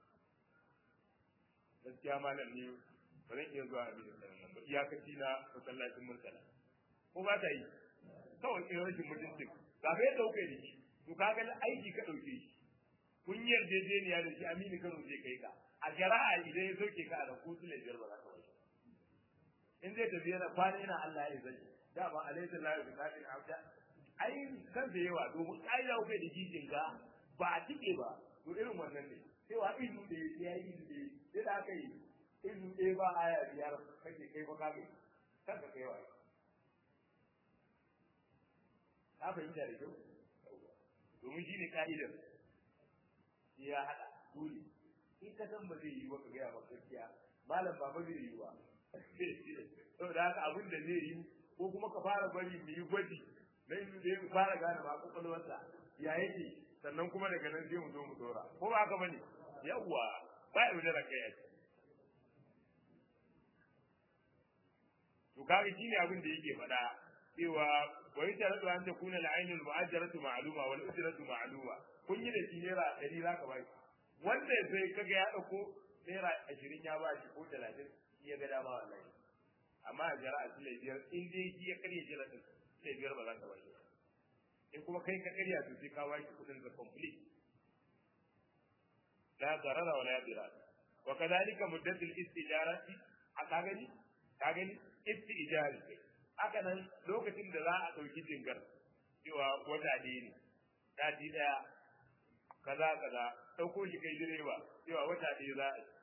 gaskiya malam ne ba zan iya zuwa abin da nan ba iyakaci na masallacin murtala ko ba ta yi kawai irin rashin mutuncin ga bai dauke da shi to kaga aiki ka dauke shi kun yarjejeniya da shi amini kano zai kai ka a shari'a idan ya soke ka a da kutu ne biyar ba za ka bai in zai tafi yana kwana yana Allah ya zai dama alaysa la yuqatil abda ai kan da yawa domin ai da kai da jijin ka ba a tike ba to irin wannan ne cewa izu da ya yi izu da sai da aka yi izu ɗaya ba aya biyar kake kai ba kage kanka kai wa ka fahimta da kyau domin shi ne ka'idar ya haɗa dole in ka san ba zai yi ba ka gaya ba gaskiya malam ba ba zai yi ba saboda haka abin da zai yi ko kuma ka fara bari mu yi gwaji na yi da mu fara gane ba kwakwalwarsa ya yake sannan kuma daga nan sai mu zo mu dora ko ba haka bane yawwa ba ya da kai ya to kaga shine abin da yake faɗa cewa wa yasharatu an takuna al-ainul mu'ajjaratu ma'luma wal ujratu ma'luma kun yi da shi naira 100 zaka ba shi wanda sai kaga ya dauko naira 20 ya ba shi ko 30 shi ya ga dama wallahi amma a jara a sile biyar in dai shi ya karya jira din sai biyar ba za ka ba shi in kuma kai ka karya to sai ka ba shi kudin da complete la darara wala dirar wa kadhalika muddatul istijarati a ka gani ka gani istijari haka nan lokacin da za a ɗauki jingar cewa wata ɗaya ne sati ɗaya kaza kaza ɗauko shi kai direba cewa wata ɗaya za a yi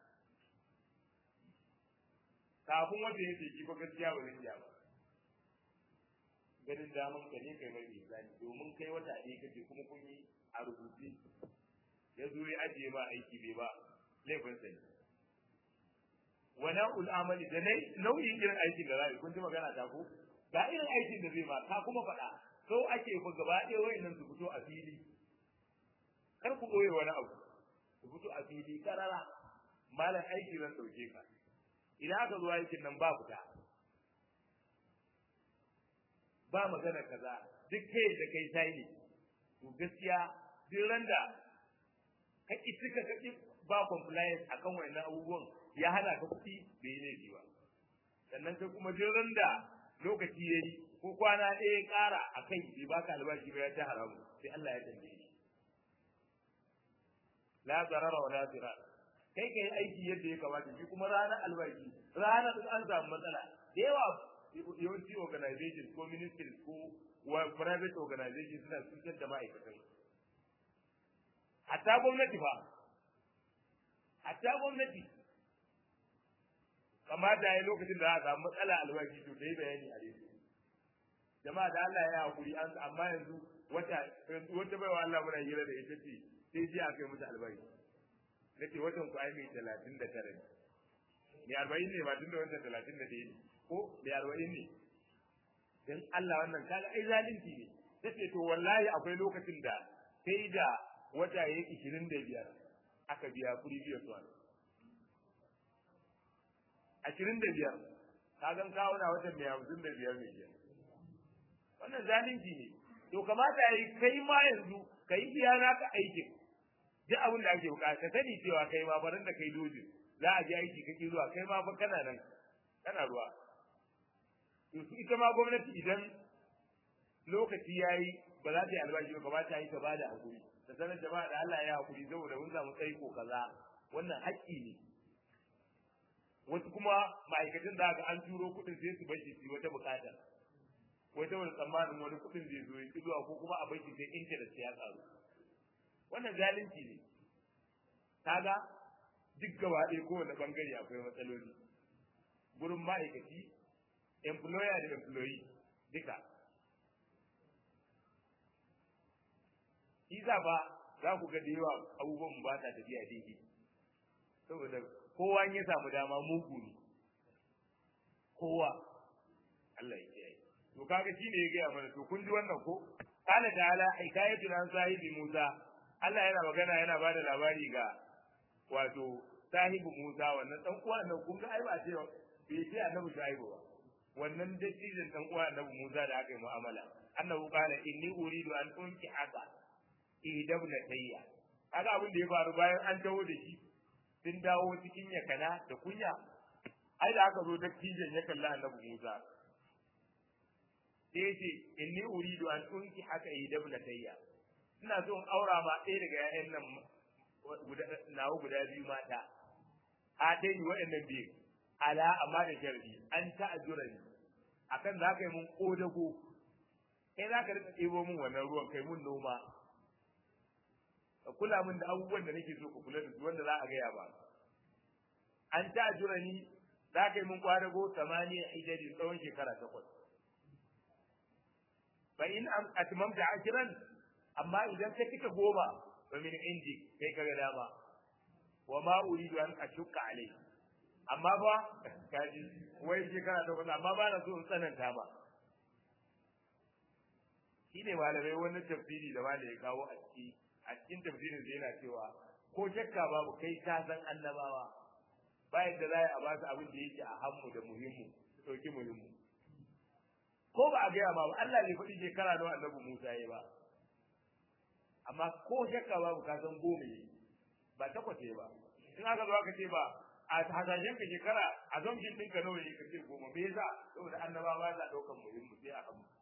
kafin wata ya teki ba gaskiya ba zai iya ba ganin daman ka ne kai mai misali domin kai wata ɗaya kake kuma kun yi a rubuce ya zo ya ajiye ma aiki bai ba laifin sa ne wani ul'amali da nau'in irin aikin da za a yi kun ji magana ta ko ga irin aikin da zai ma ka kuma faɗa so ake fa gaba ɗaya wayannan su fito a fili kar ku ɓoye wani abu su fito a fili karara malam aiki zan ɗauke ka idan aka zo aikin nan ba fita ba magana kaza duk kai da kai sai ne to gaskiya duk randa ka ki tuka ka ki ba compliance akan wannan abubuwan ya hana ka kuɗi bai laifi ba sannan kai kuma duk randa lokaci yayi ko kwana ɗaya ƙara a kai bai baka albashi ba ya ta haramu sai Allah ya tambaye shi la zarara wa la dirar kai kai aiki yadda ya kamata shi kuma ranar albashi ranar an samu matsala da yawa yawanci organization ko ministries ko private organization suna cutar da ma'aikatan hatta gwamnati fa hatta gwamnati kamata ya lokacin da za a samu matsala albashi to ta yi bayani a dai jama'a da Allah ya hakuri an amma yanzu wata wata baiwa Allah muna hira da ita ce sai ji a kai musu albashi nace watan ku ai mai talatin da tara ne mai arba'in ne ba tunda watan talatin da ɗaya ne ko mai arba'in ne dan Allah wannan kaga ai zalunci ne tace to wallahi akwai lokacin da sai da wata yayi ishirin da biyar aka biya previous one ashirin da biyar ka gan kawo na watan mai hamsin da biyar ne ke wannan zalunci ne to kamata ya yi kai ma yanzu ka yi biya naka aikin duk abin da ake bukata ka sani cewa kai ma barin da kai dojin za a je aiki kake zuwa kai ma fa kana nan kana ruwa to su ita ma gwamnati idan lokaci yayi ba za ta yi albashi ba kamata yi ta bada hakuri ta sanar jama'a da Allah ya hakuri saboda mun samu tsaiko kaza wannan haƙƙi ne wasu kuma ma'aikatan da aka an turo kuɗin sai su bashi su wata bukata wata wani tsammanin wani kuɗin zai zo ya zuwa ko kuma a bashi sai interest ya karu wannan zalunci ne kaga duk gaba ɗaya kowane bangare akwai matsaloli gurin ma'aikaci employer da employee duka shi ba za ku ga da yawa abubuwan ba ta tafiya daidai saboda kowa ya samu dama mugu ne kowa Allah ya kiyaye to kaga shine ya gaya mana to kun ji wannan ko qala ta'ala hikayatu an sahibi Musa Allah yana magana yana ba da labari ga wato sahibi Musa wannan dan uwa nan kun ga ai ba ce bai ce annabi Shu'aibu ba wannan dattijan dan uwa annabi Musa da aka yi mu'amala annabi qala inni uridu an unki haka idab na tayya kaga abin da ya faru bayan an taho da shi sun dawo cikin yakana da kunya ai da aka zo da tijan ya kalla annabi Musa sai ce inni uridu an unki haka idab na tayya ina so in aura ma ɗaya daga ƴaƴan nan nawa guda biyu mata a dai ni waɗannan biyu ala amma da sharadi an ta'ajura ni akan za ka yi mun kodago kai za ka rika ɗebo min wannan ruwan kai mun noma ka kula min da abubuwan da nake so ka kula da su wanda za a gaya ba an ta'ajura ni za ka yi mun kwadago samaniya hijari tsawon shekara takwas fa in atmamta ashiran amma idan ka cika goma fa min indi kai kaga dama wa ma uridu an ashukka alai amma ba kaji wai shekara takwas amma ba na so in tsananta ba shine malamai wani tafsiri da malai ya kawo a ciki a cikin tafsirin da yana cewa ko shakka babu kai ka san annabawa bayan da za a ba su abin da yake a hammu da muhimmu su ɗauki muhimmu ko ba a gaya ma ba Allah ne faɗi shekara nawa annabi Musa ya ba amma ko shakka babu ka san goma yi ba takwas ba in aka zo aka ce ba a hasashen ka shekara a zamshin ɗinka nawa ne ka ce goma me yasa saboda annabawa ba za ɗaukan muhimmu sai a hammu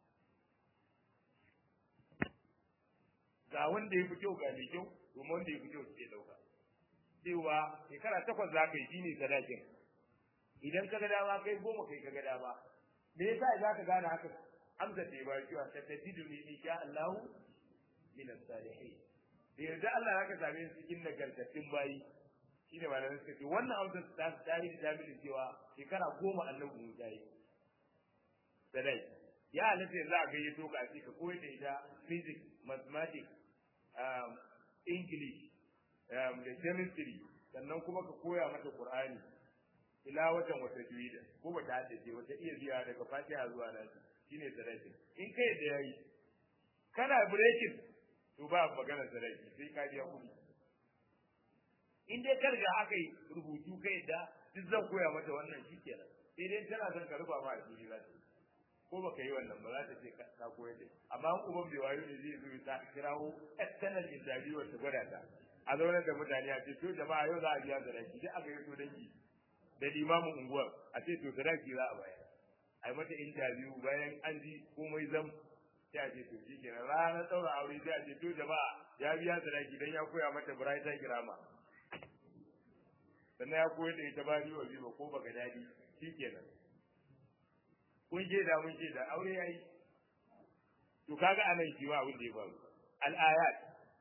ga wanda ya fi kyau ga mai kyau domin wanda ya fi kyau suke ɗauka cewa shekara takwas za ka yi shine sadakin idan ka ga dama kai goma kai ka ga dama me yasa za ka gane haka amsa ce ba cewa ta tajidu ni insha Allah min as-salihin da yarda Allah zaka same su cikin nagartattun bayi shine malamin suka ce wannan amsa ta tarihi da mini cewa shekara goma annabi Musa yi sadai ya halatta yanzu a gayyato ka ce ka koyar da ita physics mathematics um, english um, da chemistry sannan kuma ka koya mata qur'ani ila watan wata juida ko ba ta haddace wata iya biya daga fatiha zuwa nan shine sadaki in kai da yayi kana breaking to ba magana sadaki sai ka biya kuɗi in dai ka riga aka yi rubutu kai da duk zan koya mata wannan shikenan sai dai tana son ka rufa ma a fili za ta ko baka yi wannan ba za ta ce ka koyar da amma in uban bai wayo ne zai zo ta kirawo external interview ta gwada ta a zaunar da mutane a ce to jama'a yau za a biya sadaki duk aka yi to dangi da limamin unguwar a ce to sadaki za a bayar a yi mata interview bayan an ji komai zam sai a ce to shi kenan ranar ɗaura aure sai a ce to jama'a ya biya sadaki dan ya koya mata buraita girama sannan ya koyar da ita ba biyu biyu ko baka dadi shi kenan kun je da mun je da aure yayi to kaga anan shi ma abin da ya faru al ayat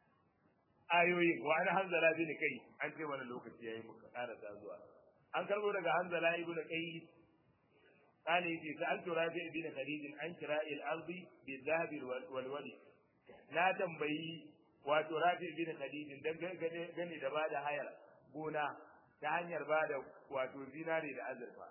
ayoyin wa ana hanzala bin kai an ce wani lokaci yayi muka ƙara zuwa an karbo daga hanzala ibn qais قال يجي سألت رافع بن خديج عن كراء الأرض بالذهب والولد لا تنبي wato rafi bin khadijin dan gani da bada hayar gona ta hanyar bada wato zinare da azurfa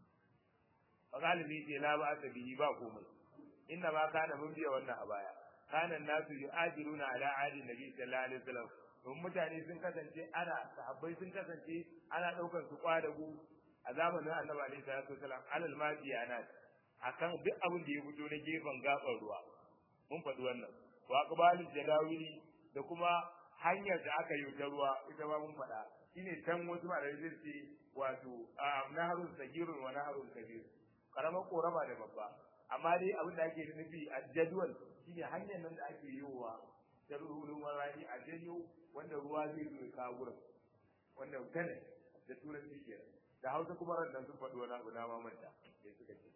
fa galibi ce la ba ta bihi ba komai inna ma kana mun biya wannan a baya kana nasu yu'ajiruna ala ahli nabi sallallahu alaihi wasallam don mutane sun kasance ana sahabbai sun kasance ana daukar su kwadago a zamanin annabi alaihi salatu wasallam alal madiyana akan duk abin da ya fito na gefen gaban ruwa mun faɗi wannan wa aqbalul jadawili da kuma hanyar da aka yi ta ruwa ita ma mun faɗa shine can wasu ma da zai ce wato naharun sagirun wa naharun kabir karamar korama da babba amma dai abin da ake nufi a jadwal shine hanyar nan da ake yiwa ta ruwan rani a janyo wanda ruwa zai zo ya kawo gurin wanda kane da turanci kenan da hausa kuma ran sun faɗi wani abu na mamanta sai suka ce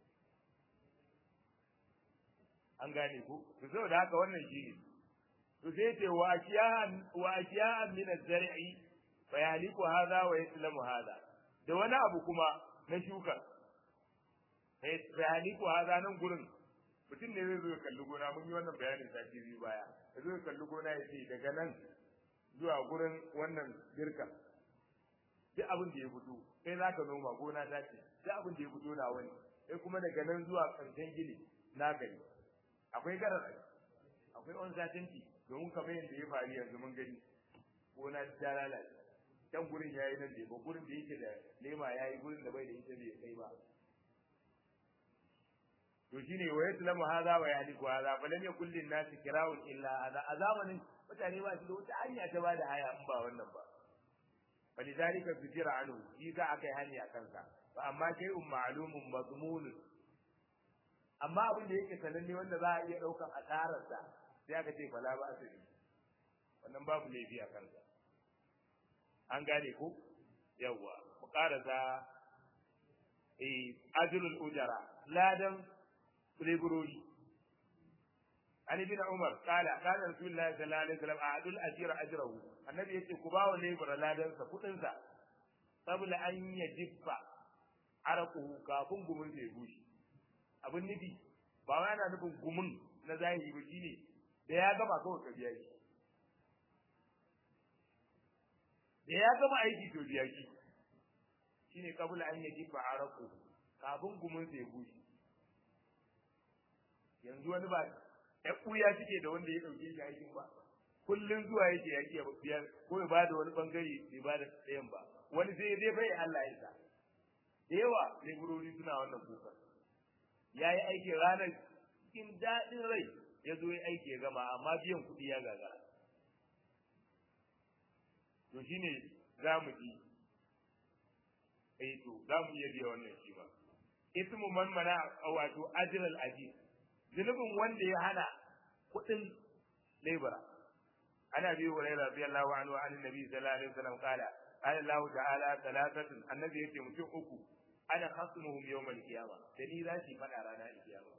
an gane ku to saboda haka wannan shi ne to sai ce wa ashiyan wa ashiyan min az-zar'i fa yahliku hadha wa yaslamu hadha da wani abu kuma na shuka fa yahliku hadha nan gurin mutum ne zai zo ya kalli gona mun yi wannan bayanin sati biyu baya ya zo ya kalli gona ya ce daga nan zuwa gurin wannan girka duk abin da ya fito kai za ka noma gona ta ce duk abin da ya fito na wani sai kuma daga nan zuwa ƙarshen gini na gani akwai garar akwai on satinti domin kamar yadda ya faru yanzu mun gani gona ta lalace can gurin yayi nan ne ba gurin da yake da lema yayi gurin da bai da ita bai kai ba to shine wa yaslamu hadha wa yahliku hadha fa lam yakul lin nasi kira'un illa hadha a zamanin mutane ba su da wata hanya ta ba da haya in ba wannan ba falidhalika fitira anhu shi za a kai hanya kansa fa amma kai um ma'lumun mazmun amma abin da yake sananne wanda za a iya daukan asararsa sai aka ce fala ba su wannan babu laifi a kansa an gane ko yawwa mu karasa eh ajrul ujara ladan leburori an ibn umar kala kana rasulullahi sallallahu alaihi wasallam a'dul ajira ajrahu annabi yace ku bawa lebura ladan sa kudin sa sabula an yajibba araku kafin gumin sai gushi abin nufi ba wai ana nufin gumin na zahiri ba shine da ya gama kawai ka biya shi da ya gama aiki to biya shi shine kabula an yajibba araku kafin gumin sai gushi yanzu wani ba ya kuya suke da wanda ya dauke shi aikin ba kullun zuwa yake yaki ya biyar ko ya bada wani bangare bai bada ɗayan ba wani sai zai bai Allah ya sa da yawa leburori suna wannan kuka ya yi aiki ranar cikin daɗin rai ya zo ya aiki ya gama amma biyan kuɗi ya gagara to shine za mu ji eh to za mu iya biya wannan shi ba ismu man mana wato ajral ajib zunubin wanda ya hana kuɗin lebura ana bi wa rayra radiyallahu anhu an annabi sallallahu alaihi wasallam qala qala Allah ta'ala thalathatun annabi yake mutum uku ana khasmuhum yawm al-qiyama da ni za shi fada rana al-qiyama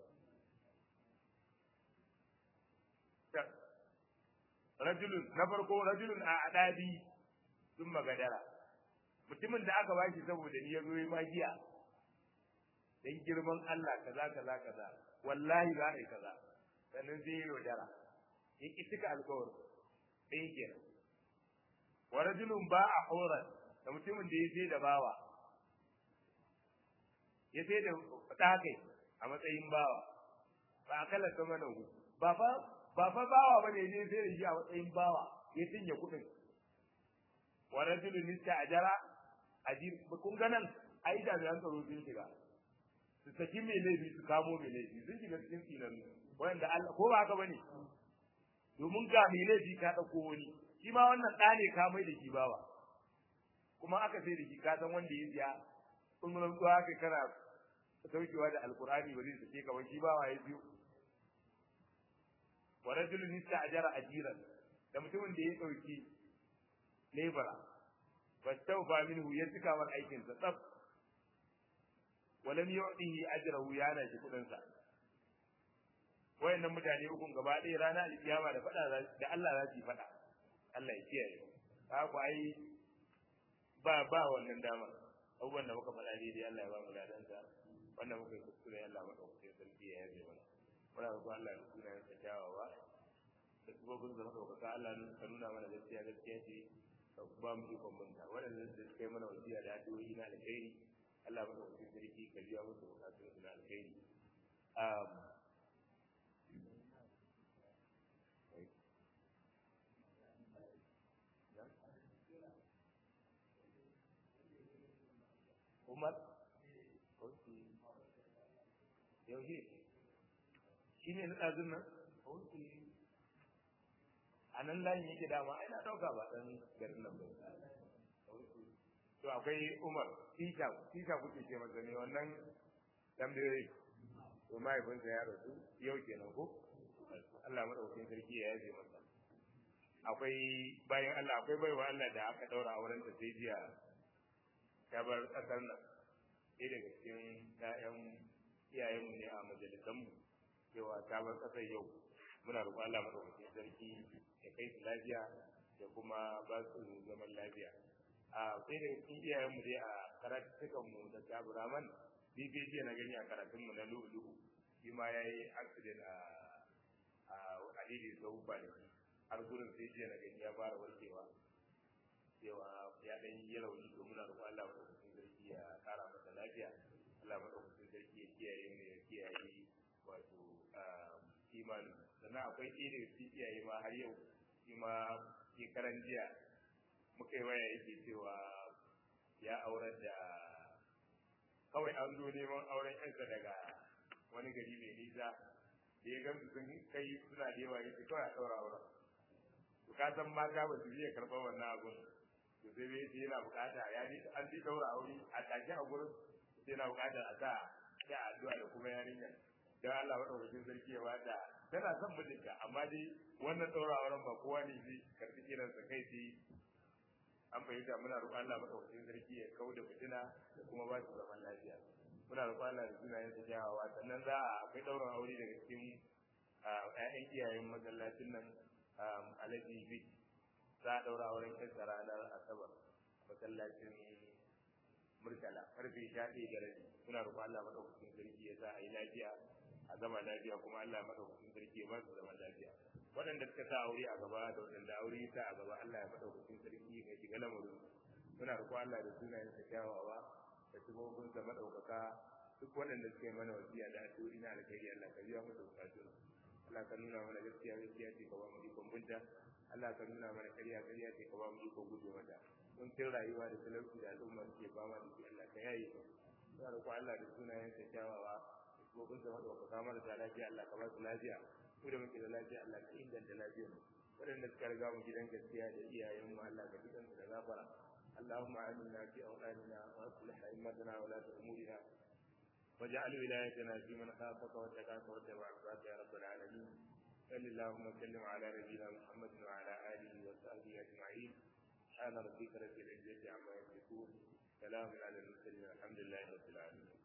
rajulun na farko rajulun a adabi sun magadara mutumin da aka bashi saboda ni ya zo yi magiya dan girman Allah kaza kaza kaza wallahi za a yi kaza sannan zai yi yaudara ya ƙi cika alkawarin ɗaya kenan wa rajulun ba a horan da mutumin da ya sai da bawa ya sai da ɗakai a matsayin bawa ba a kala sama na hu ba fa ba fa bawa ba ne ya sai da shi a matsayin bawa ya cinye kuɗin wa rajulun nista ajara ajir kun ga nan ai jami'an tsaro sun shiga su saki mai laifi su kamo mai laifi sun shiga cikin tsinan wanda Allah ko ba haka bane domin ga mai laifi ka dauko wani shi ma wannan da ne ka mai da shi bawa kuma aka sai da shi ka san wanda ya siya kun mun zuwa kai kana saukewa da alqur'ani ba zai sake ka ba shi bawa ya biyo wa rajulun ista'jara ajiran da mutumin da ya dauki lebara fastawfa minhu ya cika mar aikin sa tsaf walam yu'tihi ajrahu ya na shi kudin sa wayannan mutane ukun gaba ɗaya rana alkiyama da fada da Allah za su yi fada Allah ya kiyaye ka ku ai ba ba wannan dama abubuwan da muka faɗa daidai Allah ya ba mu ladan sa wannan muka yi kuskure Allah madaukakin sarki ya yabe mana muna roƙon Allah ya suna yin kyawawa da sabobin da muka roƙa Allah ka nuna mana gaskiya gaskiya ce ka ba mu ikon manta waɗanda da suka yi mana wasiya da addu'o'i na alkhairi Allah ba ɗauki sarki ka biya musu bukatun su na alkhairi. Umar? Yaushe? Shi ne na ɗazun nan? A nan layin yake dama, ai na ɗauka ba ɗan garin nan ba. to akwai Umar Tisha Tisha kuke ce masa ne wannan tambayoyi to mahaifinsa ya rasu yau kenan ko Allah madaukakin sarki ya yaje masa akwai bayan Allah akwai baiwa Allah da aka daura auren ta sai jiya ta bar kasar nan sai daga cikin ƴaƴan iyayenmu ne a majalisanmu cewa ta bar kasar yau muna roƙon Allah madaukakin sarki ya kai su lafiya da kuma ba su zaman lafiya a sai da cikin iyayen mu dai a karatukan mu da Abu Rahman BBC na gani a karatun mu na Lu'lu shi ma yayi accident a a Adidi Sau Bali har gurin sai jiya na gani ya fara warkewa cewa ya dan yi rauni to muna roƙon Allah madaukakin sarki ya kara masa lafiya Allah madaukakin sarki ya kiyaye mu ya kiyaye wato imani sannan akwai ɗaya daga cikin iyaye ma har yau shi ma shekaran jiya muka yi waya yake cewa ya aurar da kawai an zo neman auren yansa daga wani gari mai nisa da ya gamsu sun kai suna da yawa yake kawai a ɗaura auren ka san mata ba su iya karɓar wannan abun to sai dai sai yana bukata ya ji an ji daura aure a take a gurin sai yana bukata a sa sai addu'a da kuma yarinya dan Allah madaukakin sarki ya bada tana son mijinta amma dai wannan daura auren ba kowa ne zai karɓi kiransa kai sai an fahimta muna roƙon Allah madaukakin sarki ya kau da fitina da kuma ba su zaman lafiya muna roƙon Allah da sunayen sa kyawawa sannan za a akwai ɗaurin aure daga cikin ƴaƴan iyayen masallacin nan Alhaji Big za a ɗaura auren ƴansa ranar Asabar masallacin Murtala karfe sha ɗaya da rabi muna roƙon Allah madaukakin sarki ya sa a yi lafiya a gama lafiya kuma Allah madaukakin sarki ya ba su zaman lafiya waɗanda suka sa aure a gaba da waɗanda aure ta a gaba Allah ya madaukakin sarki ya shiga lamarin muna roƙo Allah da sunayen sa kyawawa da sifofin sa madaukaka duk waɗanda suke mana wasiya da addu'o'i na alkhairi Allah ka biya musu bukatun Allah ka nuna mana gaskiya gaskiya ce ka ba mu ikon binta Allah ka nuna mana ƙarya ƙarya ce ka ba mu ikon guje mata mun kin rayuwa da talauci da al'umma suke fama da shi Allah ka yaye su muna roƙo Allah da sunayen sa kyawawa da sifofin sa madaukaka marasa lafiya Allah ka ba su lafiya mu da muke da lafiya Allah ka inganta lafiyar waɗanda suka riga mu gidan gaskiya da iyayen mu Allah ka jikan su da gafara اللهم آمنا في أوطاننا وأصلح أئمتنا ولاة أمورنا واجعل ولايتنا في من خافك واتقاك واتبع رضاك يا رب العالمين صل اللهم وسلم على نبينا محمد وعلى آله وصحبه أجمعين سبحان ربك رب العزة عما يصفون سلام على المرسلين الحمد لله رب العالمين